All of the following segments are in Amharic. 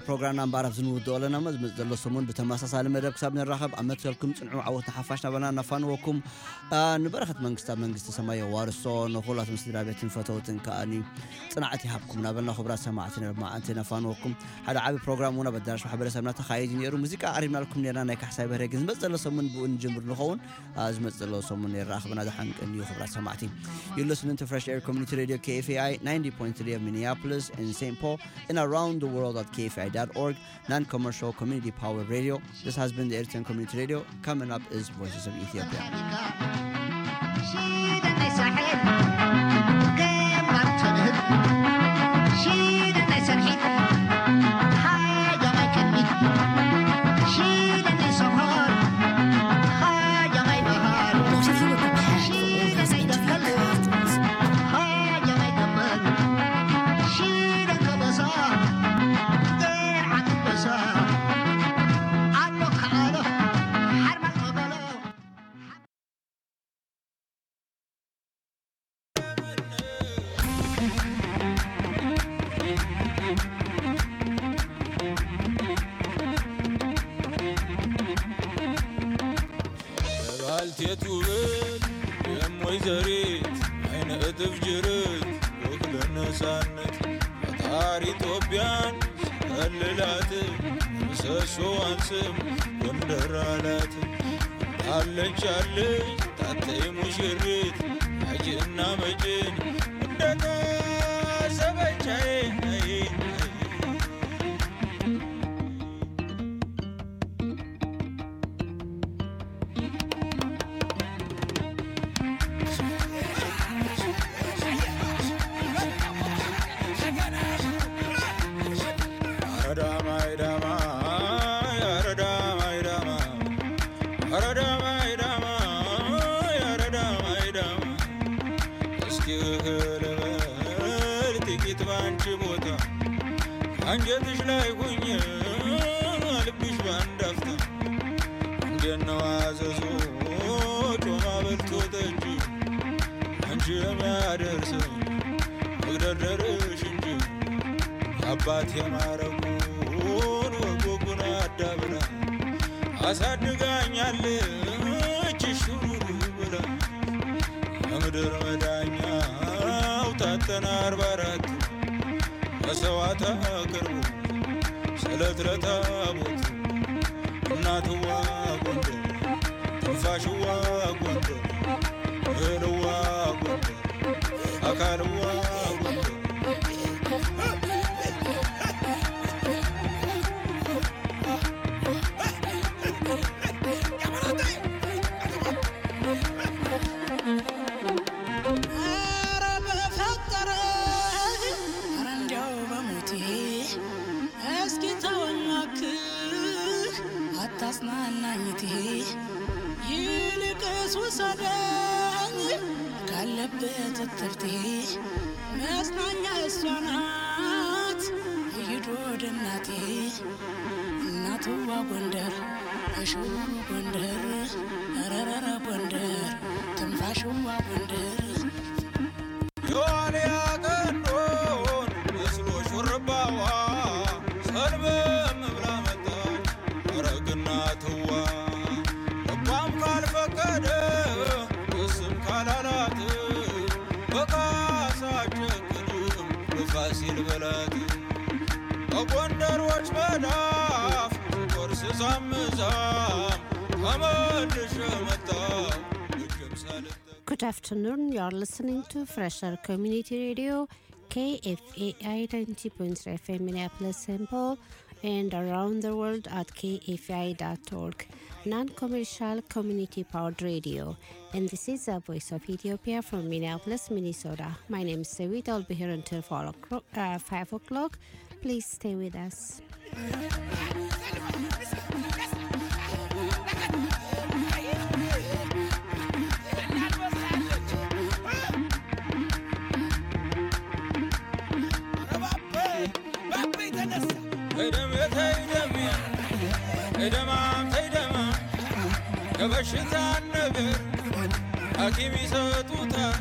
ፕሮግራምና እምበኣር ኣብ ዝንውድኦ ኣለና ሞ ዝመፅእ ዘሎ ሰሙን ብተመሳሳሊ መደብ ክሳብ ንራኸብ ኣብ መትሰልኩም ፅንዑ ዓወትና ሓፋሽ ናበልና ነፋንወኩም ንበረኸት መንግስቲ ኣብ መንግስቲ ሰማይ ዋርሶ ንኩላቶም ስድራ ቤትን ፈተውትን ከኣኒ ፅናዕቲ ይሃብኩም ናበልና ክቡራት ሰማዕቲ ማዓንቲ ነፋንወኩም ሓደ ዓብዪ ፕሮግራም እውን ኣብ ኣዳራሽ ማሕበረሰብና ተካይድ ነይሩ ሙዚቃ ቀሪብናልኩም ነርና ናይ ካሕሳይ በህረ ግን ዝመፅእ ዘሎ ሰሙን ብኡ ንጅምር ንኸውን ዝመፅእ ዘሎ ሰሙን ንራኸብና ዝሓንቅን እዩ ክቡራት ሰማዕቲ You listening to Fresh Air Community Radio KFAI 90.3 of Minneapolis and St. Paul and around the world at KFAI.org, non commercial community powered radio. This has been the Eritrean Community Radio. Coming up is Voices of Ethiopia. What if you were prepared for all those interview curtains? ባልቴት ውበት የም ወይዘሪት አይነ እጥፍ ጅርት ወክለ ነፃነት ፈጣሪ ኢትዮጵያን ሲከልላት ምሰሶዋን ስም ጎንደር አላት አለች አለች ታተይ ሙሽሪት አጅና መጭን እንደታሰበቻዬ አንጀትሽ ላይ ሁኝ ልብሽ ባንዳፍታ እንደነው አዘዞ ጮማ በልቶ ጠጅ አንቺ የሚያደርሰው መግደርደርሽ እንጂ የአባት የማረጉን ወጎጉን አዳብራ አሳድጋኛለች ሹሩሩ ብላ የምድር መዳኛው ታተና አርባ አራት መሰዋዕት አቅርቡ ስለት ለታቦት እናትዋ ጎንደር ትንፋሽዋ ጎንደር እህልዋ ጎንደር አካልዋ ጎንደር ኧረ በፈጠረ ኧረ እንዲያው በሞቴ እስኪ ተወኝ እባክህ አታጽናናኝቴ ይልቅስ ውሰደኝ ካለበት እትብቴ መጽናኛ እሷ ናት ይሂድ ወደ እናቴ እናትዋ ጎንደር እሽው ጎንደር ረረረ ጎንደር ትንፋሽዋ ጎንደር የዋልያ ቀንዶን መስሎ ሹርባዋ ሰልበም ብላ መጣች ረግና ትዋ ልቧም ካልፈቀደ እስም ካላላት በካሳ ጨክንም በፋሲል በላት በጎንደሮች መዳፍ ቆርስ ዛምዛም ተመልሼ መጣሁ እጅም ሳልጠ Good afternoon. You're listening to Fresher Community Radio, KFAI 90.3 FM Minneapolis St. Paul, and around the world at kfai.org, non commercial community powered radio. And this is the voice of Ethiopia from Minneapolis, Minnesota. My name is Sewit. I'll be here until 4 o'clock, uh, 5 o'clock. Please stay with us. ተይደም ተይደም ተይደማም ተይደማ የበሽታን ነገር ሐኪም ይሰጡታል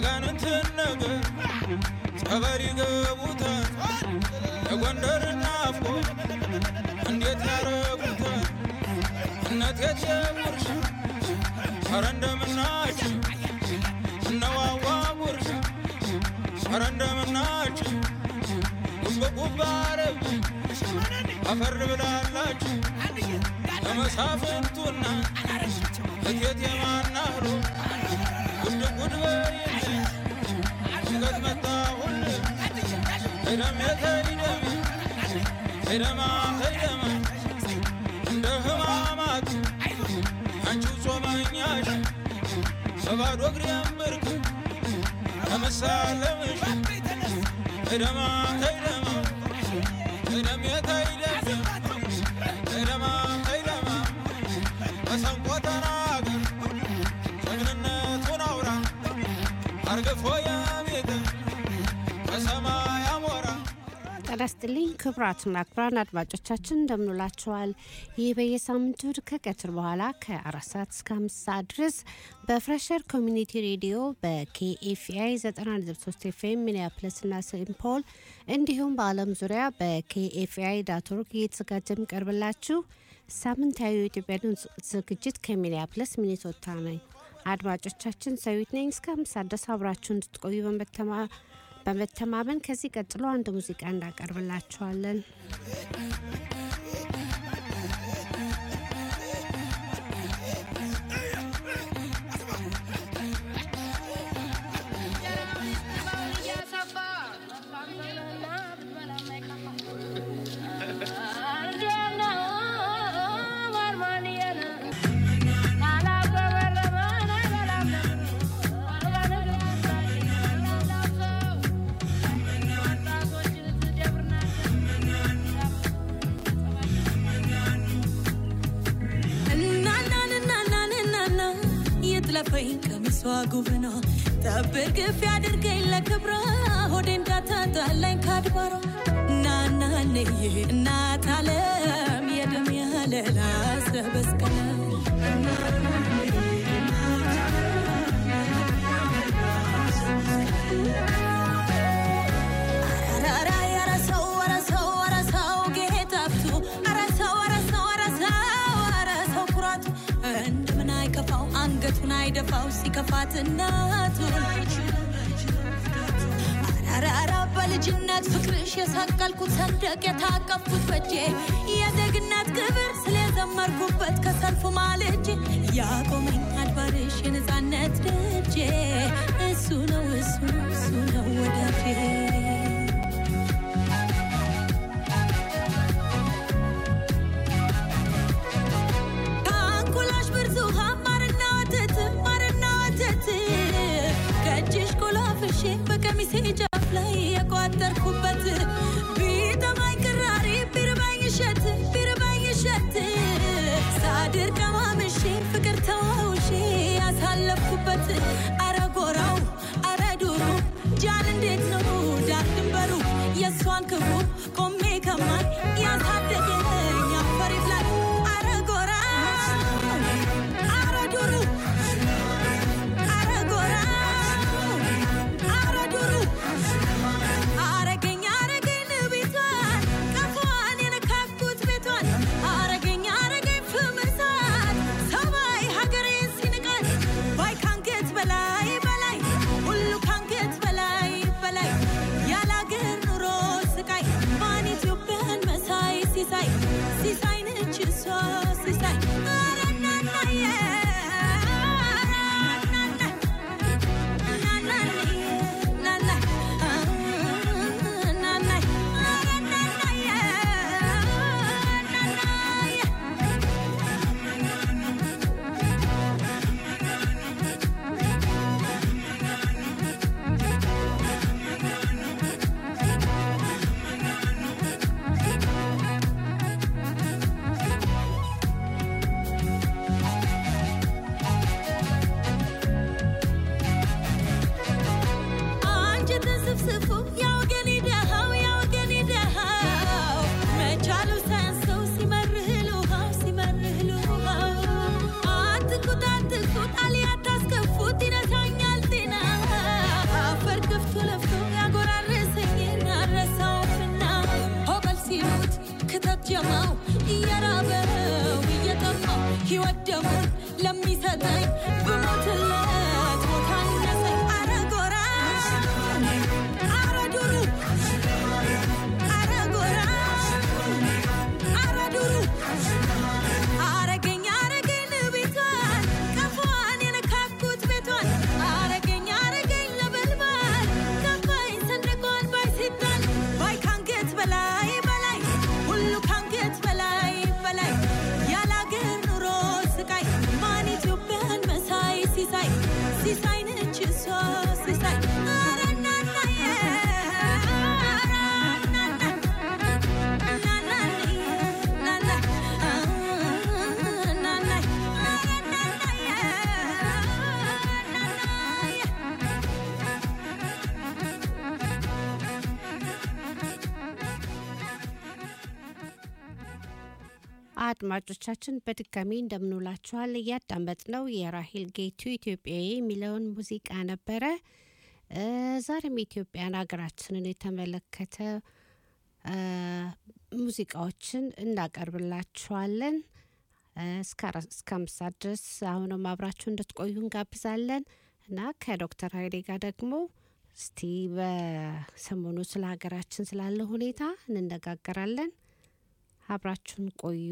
ያጋንንትን ነገር ጸበል ይገቡታል የጎንደር እናፋ ነጥቆ እንዴት ያረጉታል እነት የጀጉርሽ ኧረ እንደምናችሁ እነዋዋ ጉርሽ ኧረ እንደምናችሁ ጉብጉብ አረብ አፈር ብላላችሁ ለመሳፍንቱና እቴት የማናህሮ ጉድ ጉድ በይልኝ ሽገት መጣሁል እደሜ ተይደሜ እደማ ተይደማ እንደ ህማማት አንቺው ጾመኛሽ በባዶ እግሬም ብርክ ለመሳለምሽ እደማ ተይደማ እደሜ ተይደሜ እደማ ተይደማ መሰንቆ ተናገር ጀግንነቱን አውራ አርግፎ ያቤት ከሰማይ አሞራ ጤና ይስጥልኝ ክቡራትና ክቡራን አድማጮቻችን እንደምንላችኋል። ይህ በየሳምንቱ እሁድ ከቀትር በኋላ ከአራት ሰዓት እስከ አምስት ሰዓት ድረስ በፍሬሸር ኮሚኒቲ ሬዲዮ በኬኤፍአይ 93 ኤፍኤም ሚኒያፕለስና ሴንት ፖል እንዲሁም በዓለም ዙሪያ በኬኤፍአይ ዳት ኦርግ እየተዘጋጀ የሚቀርብላችሁ ሳምንታዊ የኢትዮጵያ ድምፅ ዝግጅት ከሚኒያፕለስ ሚኒሶታ ነኝ። አድማጮቻችን ሰዊት ነኝ። እስከ አምስት ሰዓት ድረስ አብራችሁ እንድትቆዩ በመተማ በመተማመን ከዚህ ቀጥሎ አንድ ሙዚቃ እንዳቀርብላችኋለን። እናናንናናንናና የጥለፈኝ ቀሚሷ ጉብኗ ጠብር ግፍ ያድርገኝ ለክብሯ ሆዴ እንዳታጣላኝ ካድባሯ ናናንዬ እናት አለም የደም ያለላ ሰበስቀለ አራራ ያረሰው ወረሰው ወረሰው ጌታፍቱ አረሰው ወረሰው ወረሰው ወረሰው ኩራቱ እንደምን አይከፋው አንገቱን አይደፋው ሲከፋት እናቱ አራራ በልጅነት ፍቅርሽ የሰቀልኩት ሰንደቅ የታቀፍኩት በጄ የዜግነት ክብር ስለዘመርኩበት ከሰልፉ ማልጄ ያቆመኝ አድባርሽ የነፃነት ደጄ እሱ ነው እሱ ነው እሱ ነው ወዳፌ ከአንጎላሽ ብርቱካን ማርና ወተት ማርና ወተት ከእጅሽ ቆላፍሼ በቀሚሴ ጫፍ ላይ የቋጠርኩበት ቢጠማኝ ቅራሪ ቢርባኝ እሸት ቢርባኝ እሸት ሳድር ቀማምሼ ፍቅር ተዋውሼ ያሳለፍኩበት አረ ጎራው አረ ዱሩ ጃን እንዴት ነው ዳር ድንበሩ የእሷን ክብሩ ቆሜ ከማን ያሳደገኝ አፈር ይብላል አረ ጎራ አረ ዱሩ አረ ጎራ አረ ዱሩ አረገኝ አረገኝ ቤቷን ቀፏን የነካኩት ቤቷን አረገኝ አረገኝ ፍምሳት ሰማይ ሀገሬን ሲንቃት ባይ ካንገት በላይ ክተት ጀማው እየራበው እየጠማው ሕይወት ደሙን ለሚሰጠኝ ብሞትለት ቦታ ይነሰኝ አረ ጎራ አረ ዱሩ አረ ጎራ አረ ዱሩ አረገኝ አረገኝ ቤቷን ቀፏን የነካኩት ቤቷን አረገኝ አረገኝ ለበልባል ገባኝ ሰንደቋን ባይ ሲጣል ባይ ካንገት በላይ በላይ ሁሉ ካንገት በላይ በላይ ያላገር ኑሮ ስቃይ ማን ኢትዮጵያን መሳይ ሲሳይ ሲሳይ ነች እሷ ሲሳይ አረ እናናዬ አድማጮቻችን በድጋሚ እንደምንውላችኋል። እያዳመጥነው የራሄል ጌቱ ኢትዮጵያዊ የሚለውን ሙዚቃ ነበረ። እ ዛሬም ኢትዮጵያን ሀገራችንን የተመለከተ እ ሙዚቃዎችን እናቀርብላችኋለን። እ እስከ አራት- እስከ አምስት ሰዓት ድረስ አሁንም አብራችሁ እንድትቆዩ እንጋብዛለን እና ከዶክተር ሀይሌ ጋር ደግሞ እስቲ በሰሞኑ ስለ ሀገራችን ስላለ ሁኔታ እንነጋገራለን። አብራችሁን ቆዩ።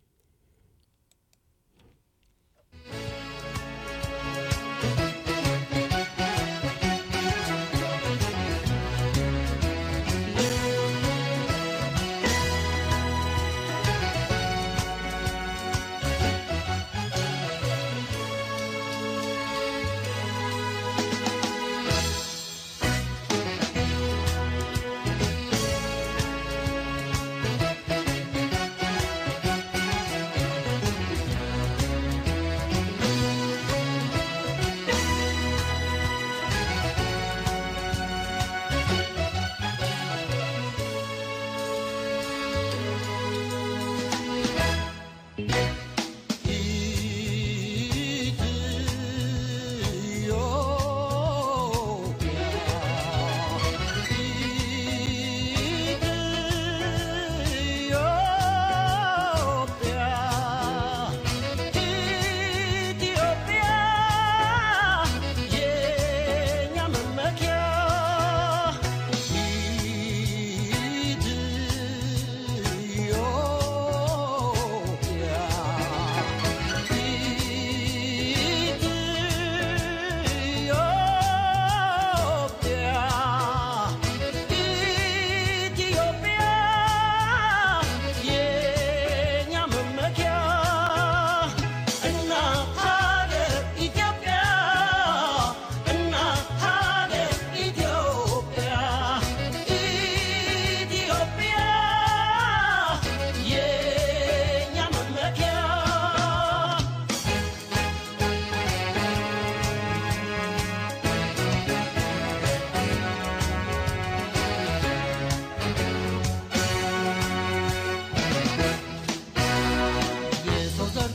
የሰው ዘር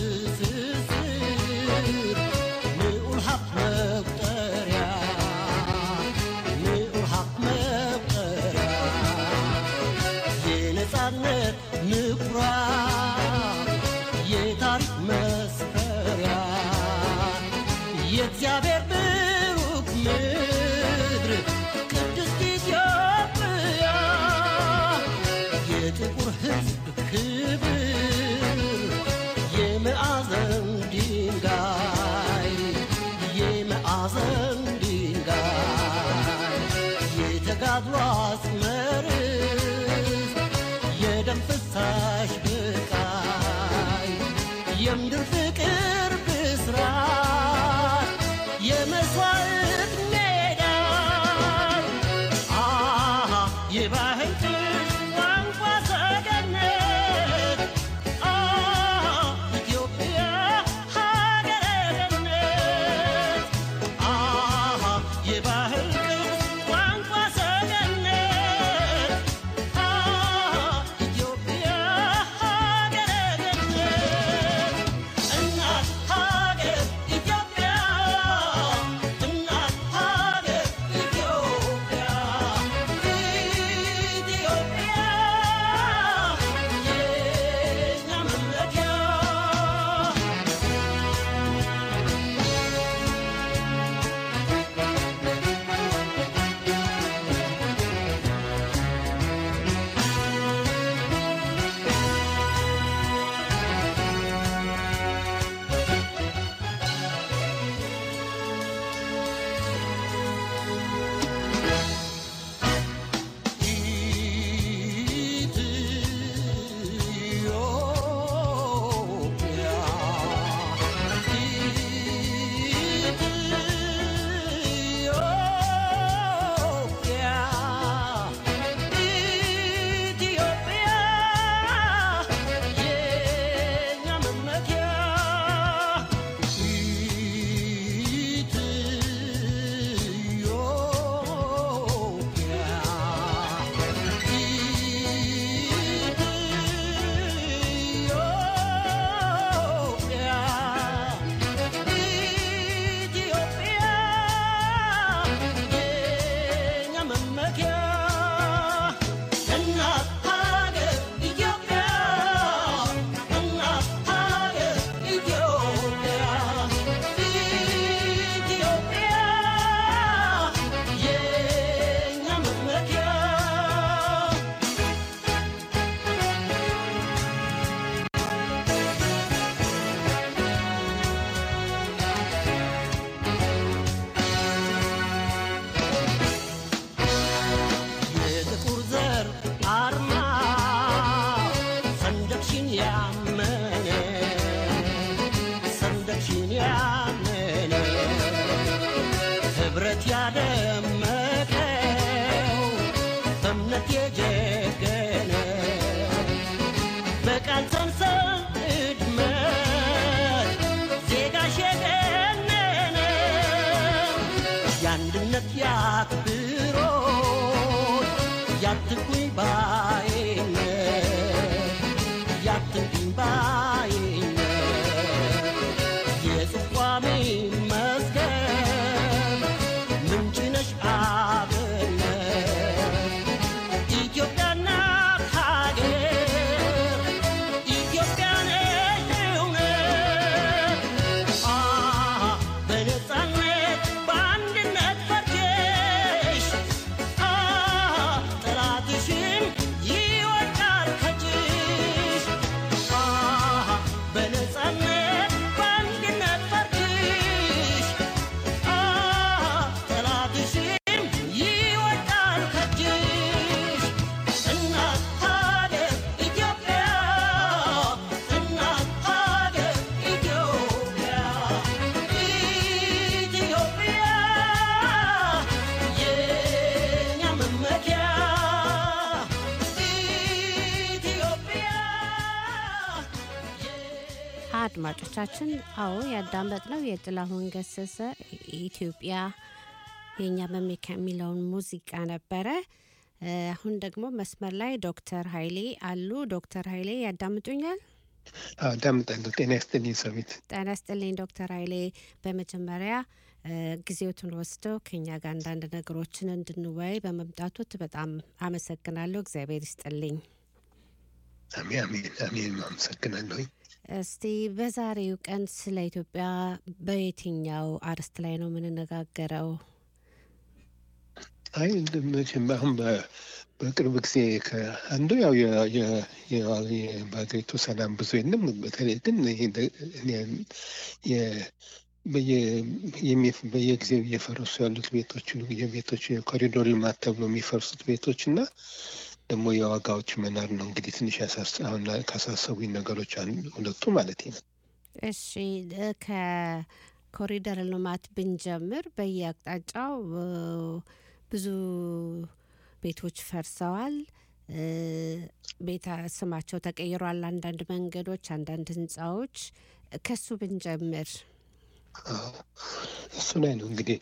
ትስስር ንዑል ሀብት መቁጠሪያ ንዑል ሀብት መቁጠሪያ የነፃነት ምኩራብ የታሪክ መስፈሪያ የእግዚአብሔር ብሩክ ምድር ቅድስት ኢትዮጵያ የጥቁር ሕዝብ ክብር የመዓዘን ድንጋይ የመዓዘን ድንጋይ የተጋድሎ አስመርስ የደም ፍሳሽ ብቃይ የምድር ፍቅር ብስራት የመስዋዕት ሜዳ አሃ የባህል ቅርስ ቋንቋ ሰገነት አሃ ኢትዮጵያ ሀገረ ገነት አሃ የባህል ቅርስ ቋንቋ ሰገነት አሃ ኢትዮጵያ በእውነት የጀገነ በቃል ሰንሰለት እድመት ዜጋሽ የገነነ የአንድነት ያክብሮት ያትኩኝ ባይነት ያትኩኝ ባይነት የጽቋሜ መስገን ምንጭ ነሽ አብነት ኢትዮጵያ ናት ሀገር ኢትዮጵያ ነሽ እውነት አ በነፃነት በአንድነት ፈርጀሽ አ ጠላትሽን ይወድቃል ከእጅሽ አ በነፃነት በአንድነት ፈርጀሽ አ ጠላትሽን ይወድቃል ከእጅሽ እናት ሀገር ኢትዮጵያ እናት ሀገር ኢትዮጵያ ኢትዮጵያ የኛ መመኪያ ኢትዮጵያ አድማጮቻችን አዎ ያዳመጥነው የጥላሁን ገሰሰ ኢትዮጵያ የእኛ መመኪያ የሚለውን ሙዚቃ ነበረ። እ፣ አሁን ደግሞ መስመር ላይ ዶክተር ኃይሌ አሉ። ዶክተር ኃይሌ ያዳምጡኛል? አዳምጣለሁ። ጤና ይስጥልኝ ሰዊት። ጤና ይስጥልኝ ዶክተር ኃይሌ በመጀመሪያ እ፣ ጊዜዎትን ወስደው ከኛ ጋር አንዳንድ ነገሮችን እንድንወያይ በመምጣቱት በጣም አመሰግናለሁ። እግዚአብሔር ይስጥልኝ። አሜን አሜን አሜን። አመሰግናለሁኝ። እስቲ በዛሬው ቀን ስለ ኢትዮጵያ በየትኛው አርዕስት ላይ ነው የምንነጋገረው? አይ እንደ- መቼም አሁን በ- በቅርብ ጊዜ ከአንዱ ያው የ- የ- የ- የ- በሀገሪቱ ሰላም ብዙ የለም። በተለይ ግን ይሄ ደ- እኔ- የ- በየ- የሚ- በየጊዜው እየፈረሱ ያሉት ቤቶች የቤቶች የኮሪዶር ልማት ተብሎ የሚፈርሱት ቤቶች እና ደግሞ የዋጋዎች መናር ነው እንግዲህ ትንሽ ያሳስ አሁን ካሳሰቡኝ ነገሮች አንዱ ሁለቱ ማለት ነው። እሺ እ፣ ከኮሪደር ልማት ብንጀምር በየአቅጣጫው እ፣ ብዙ ቤቶች ፈርሰዋል። እ፣ ቤተ ስማቸው ተቀይሯል። አንዳንድ መንገዶች፣ አንዳንድ ህንፃዎች ከሱ ብንጀምር አዎ፣ እሱ ላይ ነው እንግዲህ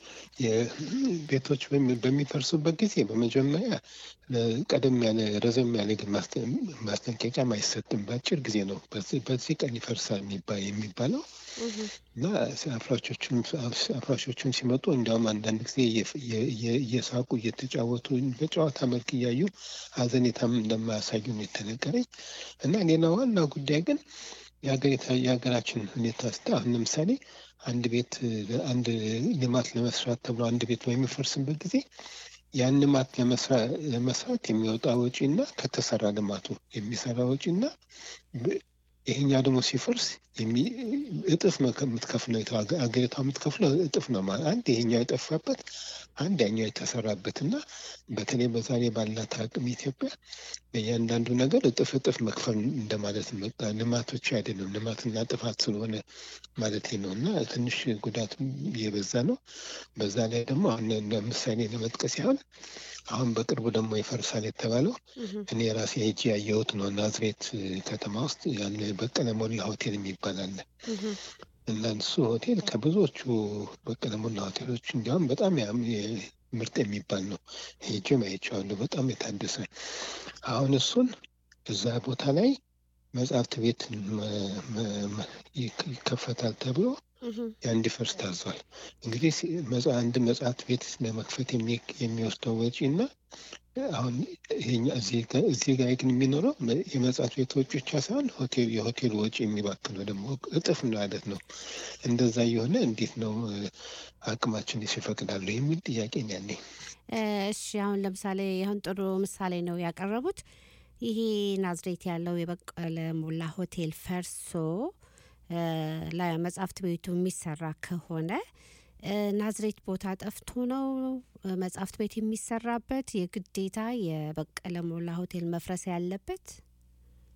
የቤቶች በሚ- በሚፈርሱበት ጊዜ በመጀመሪያ ለ- ቀደም ያለ ረዘም ያለ ግን ማስተ- ማስጠንቀቂያም አይሰጥም። በአጭር ጊዜ ነው በዚህ በዚህ ቀን ይፈርሳል የሚባ- የሚባለው እና አፍራሾቹም አፍራሾቹም ሲመጡ እንዲያውም አንዳንድ ጊዜ እየ- እየ- እየ- እየሳቁ እየተጫወቱ በጨዋታ መልክ እያዩ ሀዘኔታም እንደማያሳዩ ነው የተነገረኝ እና ሌላ ዋና ጉዳይ ግን የሀገሪታ- የሀገራችን ሁኔታ ስታ አሁን ለምሳሌ አንድ ቤት አንድ ልማት ለመስራት ተብሎ አንድ ቤት በሚፈርስበት ጊዜ ያን ልማት ለመስራ- ለመስራት የሚወጣ ወጪ እና ከተሰራ ልማቱ የሚሰራ ወጪ እና ብ- ይሄኛው ደግሞ ሲፈርስ የሚ- እጥፍ ነው ከምትከፍለው የተ- ሀገ- ሀገሪቷ የምትከፍለው እጥፍ ነው ማለት አንድ ይሄኛው የጠፋበት አንድ ያኛው የተሰራበት እና በተለይ በዛሬ ባላት አቅም ኢትዮጵያ በእያንዳንዱ ነገር እጥፍ እጥፍ መክፈል እንደማለት ነው። በቃ ልማቶች አይደለም ልማትና ጥፋት ስለሆነ ማለት ነው እና ትንሽ ጉዳት የበዛ ነው። በዛ ላይ ደግሞ አሁን ለምሳሌ ለመጥቀስ ያህል አሁን በቅርቡ ደግሞ ይፈርሳል የተባለው እኔ ራሴ ሄጄ ያየሁት ነው። ናዝሬት ከተማ ውስጥ ያለ በቀለ ሞላ ሆቴል የሚባል አለ እና እሱ ሆቴል ከብዙዎቹ በቀለ ሞላ ሆቴሎች እንዲያውም በጣም ያም- የ- ምርጥ የሚባል ነው። ሄጄም አይቼዋለሁ። በጣም የታደሰ አሁን እሱን እዛ ቦታ ላይ መጽሐፍት ቤት መ- መ- መ- ይክ- ይከፈታል ተብሎ ያ እንዲፈርስ ታዟል። እንግዲህ ሲ- መጽ- አንድ መጽሐፍት ቤት ለመክፈት የሚ- የሚወስደው ወጪ እና አሁን ይሄኛ እዚህ ጋ- እዚህ ጋር ግን የሚኖረው መ- የመጽሐፍት ቤት ወጪ ብቻ ሳይሆን ሆቴል የሆቴል ወጪ የሚባክነው ደግሞ እጥፍ ማለት ነው። እንደዛ እየሆነ እንዴት ነው እ፣ አቅማችን ይፈቅዳሉ የሚል ጥያቄ ነው ያለኝ። እ፣ እሺ አሁን ለምሳሌ አሁን ጥሩ ምሳሌ ነው ያቀረቡት። ይሄ ናዝሬት ያለው የበቀለ ሞላ ሆቴል ፈርሶ እ፣ ለመጽሐፍት ቤቱ የሚሰራ ከሆነ እ፣ ናዝሬት ቦታ ጠፍቶ ነው እ፣ መጽሐፍት ቤት የሚሰራበት የግዴታ የበቀለ ሞላ ሆቴል መፍረስ ያለበት?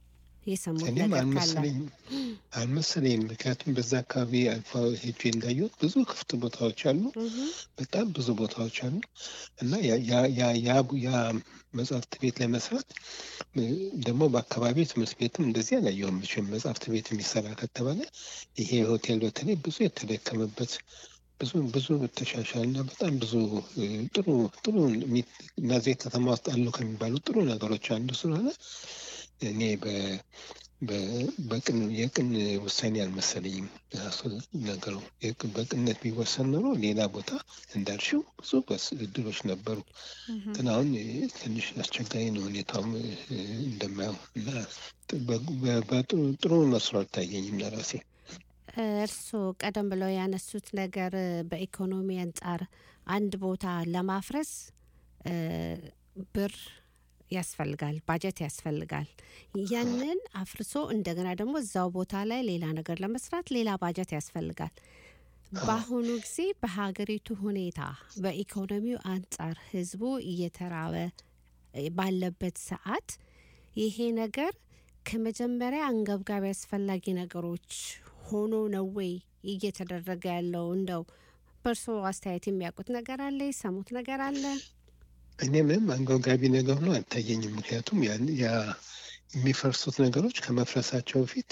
የሰሙት እኔም ነገር ካለ አልመሰለኝም አልመሰለኝም። ምክንያቱም በዛ አካባቢ አልፎ ሄጄ እንዳየሁት ብዙ ክፍት ቦታዎች አሉ፣ እህ፣ በጣም ብዙ ቦታዎች አሉ እና ያ ያ- ያ- ያ ያ መጽሐፍት ቤት ለመስራት እ፣ ደግሞ በአካባቢ ትምህርት ቤትም እንደዚህ አላየሁም። መቼም መጽሐፍት ቤት የሚሰራ ከተባለ ይሄ ሆቴል በተለይ ብዙ የተደከመበት ብዙ ብዙ ተሻሻል እና በጣም ብዙ እ፣ ጥሩ ጥሩ የሚ- እነዚህ ከተማ ውስጥ አሉ ከሚባሉ ጥሩ ነገሮች አንዱ ስለሆነ እኔ በ- በ- በቅን የቅን ውሳኔ አልመሰለኝም ራሱ ነገሩ። የቅ- በቅንነት ቢወሰን ኖሮ ሌላ ቦታ እንዳልሽው ብዙ በስ እድሎች ነበሩ። እህ። ግን አሁን እ፣ ትንሽ አስቸጋሪ ነው ሁኔታውም እ፣ እንደማየው እና ጥ- በ- በ- በጥሩ ጥሩ መስሎ አልታየኝም ለራሴ። እርስዎ ቀደም ብለው ያነሱት ነገር እ፣ በኢኮኖሚ አንጻር አንድ ቦታ ለማፍረስ እ፣ ብር ያስፈልጋል፣ ባጀት ያስፈልጋል። ያንን አፍርሶ እንደገና ደግሞ እዛው ቦታ ላይ ሌላ ነገር ለመስራት ሌላ ባጀት ያስፈልጋል። በአሁኑ ጊዜ በሀገሪቱ ሁኔታ በኢኮኖሚው አንጻር ህዝቡ እየተራበ እ፣ ባለበት ሰዓት ይሄ ነገር ከመጀመሪያ አንገብጋቢ አስፈላጊ ነገሮች ሆኖ ነው ወይ እየተደረገ ያለው? እንደው በእርስዎ አስተያየት የሚያውቁት ነገር አለ? የሰሙት ነገር አለ? እኔ ምንም አንገብጋቢ ነገር ሆኖ አልታየኝም። ምክንያቱም ያን ያ የሚፈርሱት ነገሮች ከመፍረሳቸው በፊት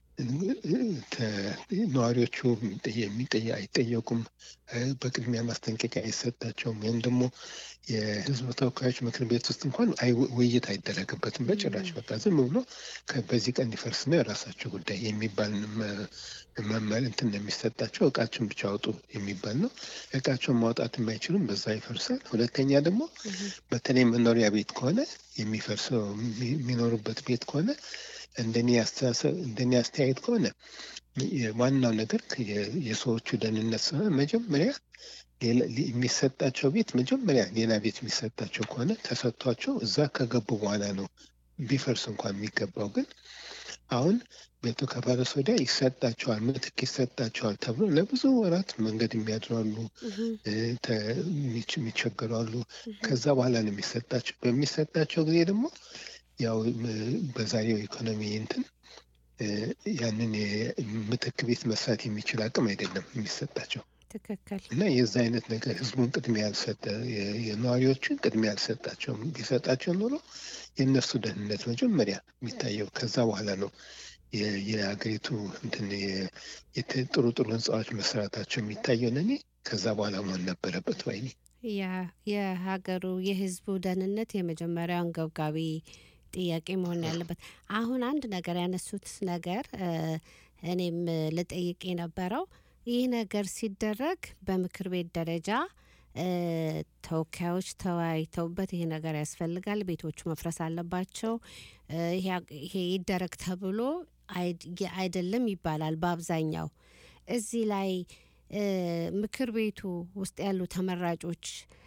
ተ- ነዋሪዎቹ የሚጠየ- የሚጠየ- አይጠየቁም። እ፣ በቅድሚያ ማስጠንቀቂያ አይሰጣቸውም። ወይም ደግሞ የህዝብ ተወካዮች ምክር ቤት ውስጥ እንኳን አይ- ውይይት አይደረግበትም በጭራሽ። በቃ ዝም ብሎ ከ- በዚህ ቀን ሊፈርስ ነው የራሳቸው ጉዳይ የሚባል መ- መመሪያ እንትን ነው የሚሰጣቸው። እቃቸውን ብቻ አውጡ የሚባል ነው። እቃቸውን ማውጣት የማይችሉም በዛ ይፈርሳል። ሁለተኛ ደግሞ በተለይ መኖሪያ ቤት ከሆነ የሚፈርሰው የሚ- የሚኖሩበት ቤት ከሆነ እንደኔ አስተሳሰብ እንደኔ አስተያየት ከሆነ የ- ዋናው ነገር የ- የሰዎቹ ደህንነት ስለሆነ መጀመሪያ ሌላ- ሊ- የሚሰጣቸው ቤት መጀመሪያ ሌላ ቤት የሚሰጣቸው ከሆነ ተሰጥቷቸው እዛ ከገቡ በኋላ ነው ቢፈርስ እንኳን የሚገባው። ግን አሁን ቤቱ ከፈረስ ወዲያ ይሰጣቸዋል፣ ምትክ ይሰጣቸዋል ተብሎ ለብዙ ወራት መንገድ የሚያድሩ አሉ፣ እህ፣ እ፣ ተ- የሚች- የሚቸገሩ አሉ። ከዛ በኋላ ነው የሚሰጣቸው። በሚሰጣቸው ጊዜ ደግሞ ያው ም- በዛሬው ኢኮኖሚ እንትን እ፣ ያንን የ- ምትክ ቤት መስራት የሚችል አቅም አይደለም የሚሰጣቸው ትክክል። እና የዛ አይነት ነገር ህዝቡን ቅድሚያ ያልሰጠ የ- የነዋሪዎችን ቅድሚያ ያልሰጣቸውም ቢሰጣቸው ኖሮ የእነሱ ደህንነት መጀመሪያ የሚታየው ከዛ በኋላ ነው የ- የሀገሪቱ እንትን የ- የት- ጥሩ ጥሩ ህንፃዎች መስራታቸው የሚታየው ለእኔ ከዛ በኋላ መሆን ነበረበት ባይ ነኝ። ያ- የሀገሩ የህዝቡ ደህንነት የመጀመሪያው አንገብጋቢ ጥያቄ መሆን ያለበት። አሁን አንድ ነገር ያነሱት ነገር እ፣ እኔም እ፣ ልጠይቅ የነበረው ይህ ነገር ሲደረግ በምክር ቤት ደረጃ እ፣ ተወካዮች ተወያይተውበት ይሄ ነገር ያስፈልጋል፣ ቤቶቹ መፍረስ አለባቸው፣ እ፣ ይሄ- ይሄ ይደረግ ተብሎ አይ- አይደለም ይባላል በአብዛኛው እዚህ ላይ እ፣ ምክር ቤቱ ውስጥ ያሉ ተመራጮች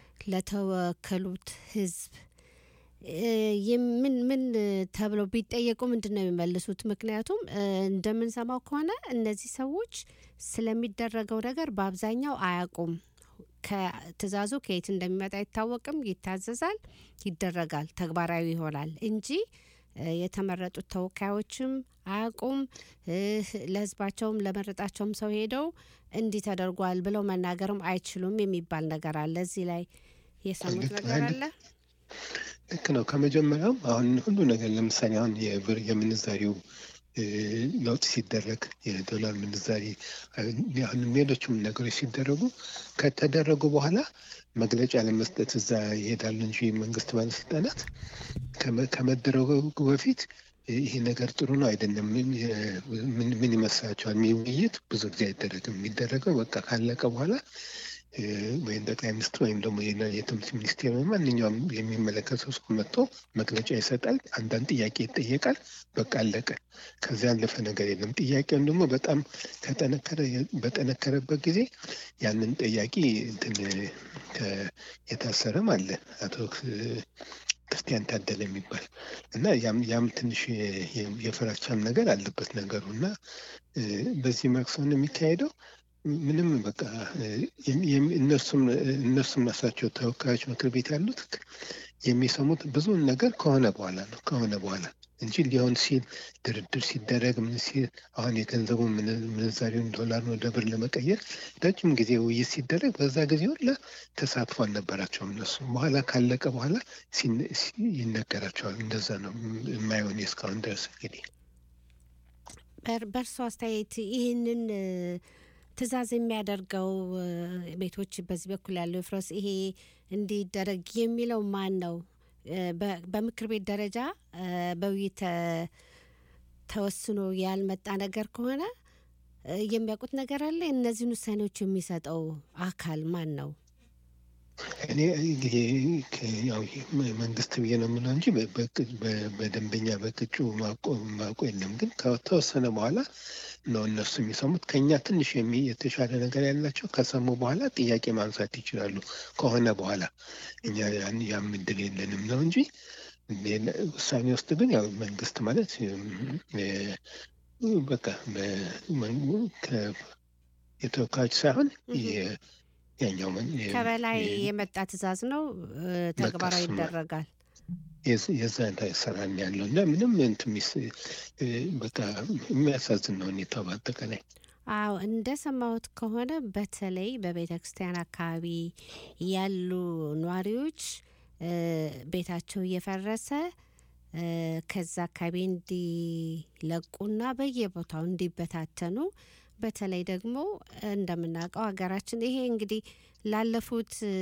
ለተወከሉት ህዝብ እ፣ የምን ምን ተብለው ቢጠየቁ ምንድን ነው የሚመልሱት? ምክንያቱም እ፣ እንደምንሰማው ከሆነ እነዚህ ሰዎች ስለሚደረገው ነገር በአብዛኛው አያውቁም። ከትእዛዙ ከየት እንደሚመጣ አይታወቅም። ይታዘዛል፣ ይደረጋል፣ ተግባራዊ ይሆናል እንጂ እ፣ የተመረጡት ተወካዮችም አያውቁም። እ፣ ለህዝባቸውም ለመረጣቸውም ሰው ሄደው እንዲህ ተደርጓል ብለው መናገርም አይችሉም የሚባል ነገር አለ። እዚህ ላይ የሰሙት ልክ ነገር ነው። አለ። ልክ ነው። ከመጀመሪያውም አሁን ሁሉ ነገር ለምሳሌ አሁን የብር የምንዛሪው እ፣ ለውጥ ሲደረግ የዶላር ምንዛሪ እ፣ አሁንም ሌሎችም ነገሮች ሲደረጉ ከተደረጉ በኋላ መግለጫ ለመስጠት እዛ ይሄዳሉ እንጂ መንግስት ባለስልጣናት ከመ- ከመደረጉ በፊት ይሄ ነገር ጥሩ ነው አይደለም፣ ምን ምን- ምን ይመስላችኋል? የሚል ውይይት ብዙ ጊዜ አይደረግም። የሚደረገው በቃ ካለቀ በኋላ እ፣ ወይም ጠቅላይ ሚኒስትር ወይም ደግሞ የና- የትምህርት ሚኒስቴር ወይም ማንኛውም የሚመለከተው ሰው መጥቶ መግለጫ ይሰጣል። አንዳንድ ጥያቄ ይጠየቃል። በቃ አለቀ። ከዚያ ያለፈ ነገር የለም። ጥያቄውን ደግሞ በጣም ከጠነከረ በጠነከረበት ጊዜ ያንን ጠያቂ እንትን ከ- የታሰረም አለ አቶ ክ- ክርስቲያን ታደለ የሚባል እና ያም ያም ትንሽ የ- የ- የፍራቻም ነገር አለበት ነገሩ እና እ፣ በዚህ መልክ ስለሆነ የሚካሄደው ምንም በቃ እ፣ የሚ- የሚ- እነሱም እነሱም ራሳቸው ተወካዮች ምክር ቤት ያሉት የሚሰሙት ብዙውን ነገር ከሆነ በኋላ ነው ከሆነ በኋላ እንጂ ሊሆን ሲል ድርድር ሲደረግ ምን ሲል አሁን የገንዘቡ ምን- ምንዛሬውን ዶላር ወደ ብር ለመቀየር ረጅም ጊዜ ውይይት ሲደረግ በዛ ጊዜ ሁላ ተሳትፎ አልነበራቸውም እነሱ። በኋላ ካለቀ በኋላ ሲነ- ሲ- ይነገራቸዋል። እንደዛ ነው የማይሆን እስካሁን ድረስ እንግዲህ በር- በእርሶ አስተያየት ይህንን እ፣ ትዕዛዝ የሚያደርገው እ፣ ቤቶች በዚህ በኩል ያለው ፍረስ ይሄ እንዲደረግ የሚለው ማን ነው? እ፣ በ- በምክር ቤት ደረጃ እ፣ በውይይት ተ- ተወስኖ ያልመጣ ነገር ከሆነ እ፣ የሚያውቁት ነገር አለ? እነዚህን ውሳኔዎች የሚሰጠው አካል ማን ነው? እኔ እንግዲህ ከ- ያው መ- መንግስት ብዬ ነው የምለው እንጂ በ- በቅ- በ- በደንበኛ በቅጩ ማቆ ማቆ የለም። ግን ከተወሰነ በኋላ ነው እነሱ የሚሰሙት። ከኛ ትንሽ የሚ- የተሻለ ነገር ያላቸው ከሰሙ በኋላ ጥያቄ ማንሳት ይችላሉ። ከሆነ በኋላ እኛ ያን ያም እድል የለንም ነው እንጂ ሌላ- ውሳኔ ውስጥ ግን ያው መንግስት ማለት እም፣ የ- በቃ በመን- ከ- የተወካዮች ሳይሆን የ- ያኛው መን- የ- ከበላይ የ- የመጣ ትዕዛዝ ነው እ፣ ተግባራዊ እሱማ ይደረጋል። የዝ- የዛ ስራ ነው ያለው እና ምንም እንትን የሚስ- እ፣ በቃ የሚያሳዝን ነው ሁኔታው በአጠቃላይ። አዎ እንደሰማሁት ከሆነ በተለይ በቤተ ክርስቲያን አካባቢ ያሉ ነዋሪዎች እ፣ ቤታቸው እየፈረሰ እ፣ ከዛ አካባቢ እንዲለቁና በየቦታው እንዲበታተኑ በተለይ ደግሞ እንደምናውቀው ሀገራችን ይሄ እንግዲህ ላለፉት እ፣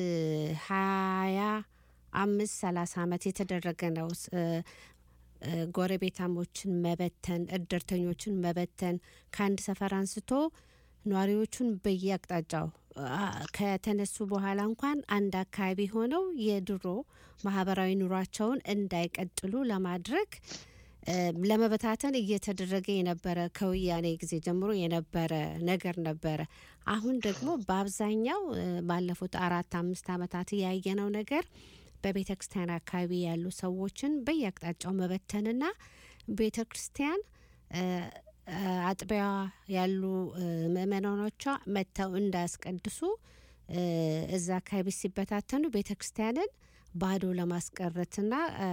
ሀያ አምስት ሰላሳ ዓመት የተደረገ ነው። ስ- እ፣ እ፣ ጎረቤታሞችን መበተን፣ እድርተኞችን መበተን ከአንድ ሰፈር አንስቶ ነዋሪዎቹን በየአቅጣጫው አ፣ ከተነሱ በኋላ እንኳን አንድ አካባቢ ሆነው የድሮ ማህበራዊ ኑሯቸውን እንዳይቀጥሉ ለማድረግ እ፣ ለመበታተን እየተደረገ የነበረ ከወያኔ ጊዜ ጀምሮ የነበረ ነገር ነበረ። አሁን ደግሞ በአብዛኛው እ፣ ባለፉት አራት አምስት ዓመታት ያየነው ነገር በቤተ ክርስቲያን አካባቢ ያሉ ሰዎችን በየአቅጣጫው መበተንና ቤተ ክርስቲያን እ፣ እ፣ አጥቢያዋ ያሉ እ፣ ምእመናኖቿ መጥተው እንዳያስቀድሱ እ፣ እዛ አካባቢ ሲበታተኑ ቤተ ክርስቲያንን ባዶ ለማስቀረትና እ፣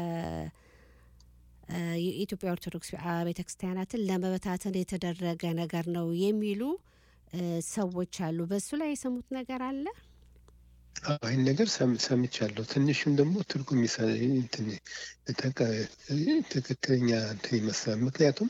እ፣ የኢትዮጵያ ኦርቶዶክስ አ- ቤተ ክርስቲያናትን ለመበታተን የተደረገ ነገር ነው የሚሉ እ፣ ሰዎች አሉ። በሱ ላይ የሰሙት ነገር አለ? አዎ፣ ይህን ነገር ሰም- ሰምቻለሁ። ትንሽም ደግሞ ትርጉም ይሰ- እንትን ተቀ- ትክክለኛ እንትን ይመስላል። ምክንያቱም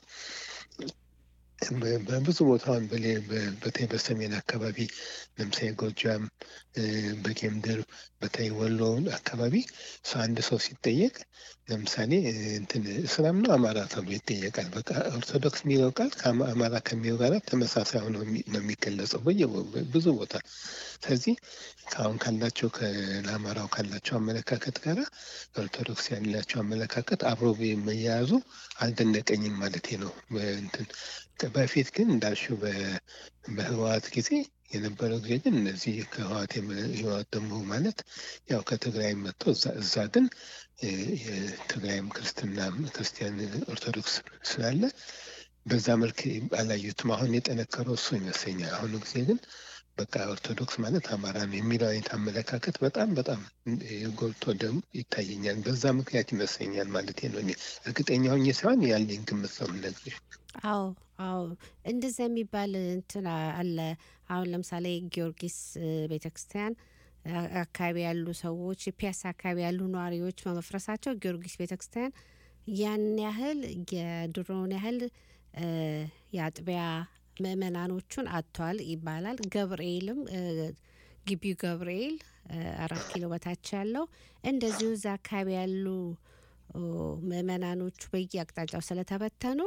በ- በብዙ ቦታውን በሌ- በ- በተለይ በሰሜን አካባቢ ለምሳሌ ጎጃም፣ እ፣ በጌምድር በተለይ ወሎ አካባቢ ሰው አንድ ሰው ሲጠየቅ ለምሳሌ እ፣ እንትን እስላም ነው አማራ ተብሎ ይጠየቃል። በቃ ኦርቶዶክስ የሚለው ቃል ከአማራ ከሚለው ጋር ተመሳሳይ ሆኖ የሚ- ነው የሚገለጸው በየ ብዙ ቦታ። ስለዚህ ከአሁን ካላቸው ከአማራው ካላቸው አመለካከት ጋር ኦርቶዶክስ ያላቸው አመለካከት አብሮ መያያዙ አልደነቀኝም ማለት ነው። በእንትን በፊት ግን እንዳልሽው በ- በህወሓት ጊዜ የነበረው ጊዜ ግን እነዚህ ከህወሓት የመ- ህወሓት ደግሞ ማለት ያው ከትግራይ መጥተው እዛ እዛ ግን እ፣ የትግራይም ክርስትና ክርስቲያን ኦርቶዶክስ ስላለ በዛ መልክ አላዩትም። አሁን የጠነከረው እሱ ይመስለኛል። አሁኑ ጊዜ ግን በቃ ኦርቶዶክስ ማለት አማራ ነው የሚለው አይነት አመለካከት በጣም በጣም እ፣ ጎልቶ ደግሞ ይታየኛል። በዛ ምክንያት ይመስለኛል ማለት ነው። እኔ እርግጠኛ ሆኜ ሳይሆን ያለኝ ግምት ነው የምነግርሽ። አዎ አዎ እንደዛ የሚባል እንትን አ- አለ። አሁን ለምሳሌ ጊዮርጊስ ቤተ ክርስቲያን አ- አካባቢ ያሉ ሰዎች ፒያሳ አካባቢ ያሉ ነዋሪዎች በመፍረሳቸው ጊዮርጊስ ቤተ ክርስቲያን ያን ያህል የድሮውን ያህል እ፣ የአጥቢያ ምእመናኖቹን አጥቷል ይባላል። ገብርኤልም እ፣ ግቢው ገብርኤል እ፣ አራት ኪሎ በታች ያለው እንደዚሁ እዛ አካባቢ ያሉ ኦ፣ ምእመናኖቹ በየአቅጣጫው ስለተበተኑ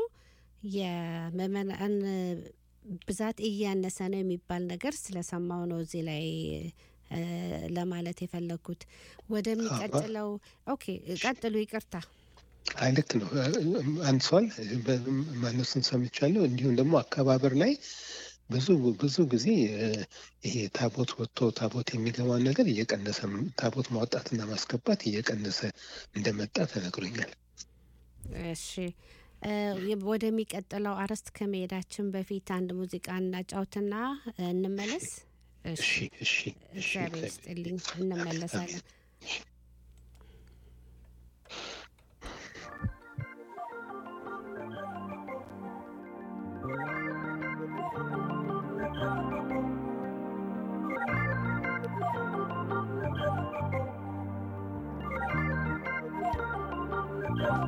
የምእመናን ብዛት እያነሰ ነው የሚባል ነገር ስለሰማው ነው እዚህ ላይ እ፣ ለማለት የፈለግኩት። ወደሚቀጥለው ኦኬ፣ ቀጥሉ። ይቅርታ። አይ ልክ ነው አንሷል። ማነሱን ሰምቻለሁ። እንዲሁም ደግሞ አከባበር ላይ ብዙ ብዙ ጊዜ እ፣ ይሄ ታቦት ወጥቶ ታቦት የሚገባውን ነገር እየቀነሰ ታቦት ማውጣትና ማስገባት እየቀነሰ እንደመጣ ተነግሮኛል። እሺ እ፣ ወደሚቀጥለው አርዕስት ከመሄዳችን በፊት አንድ ሙዚቃ እናጫውትና እንመለስ። እሺ፣ እሺ እሺ እሺ እግዚአብሔር ይስጥልኝ። እንመለሳለን። እሺ።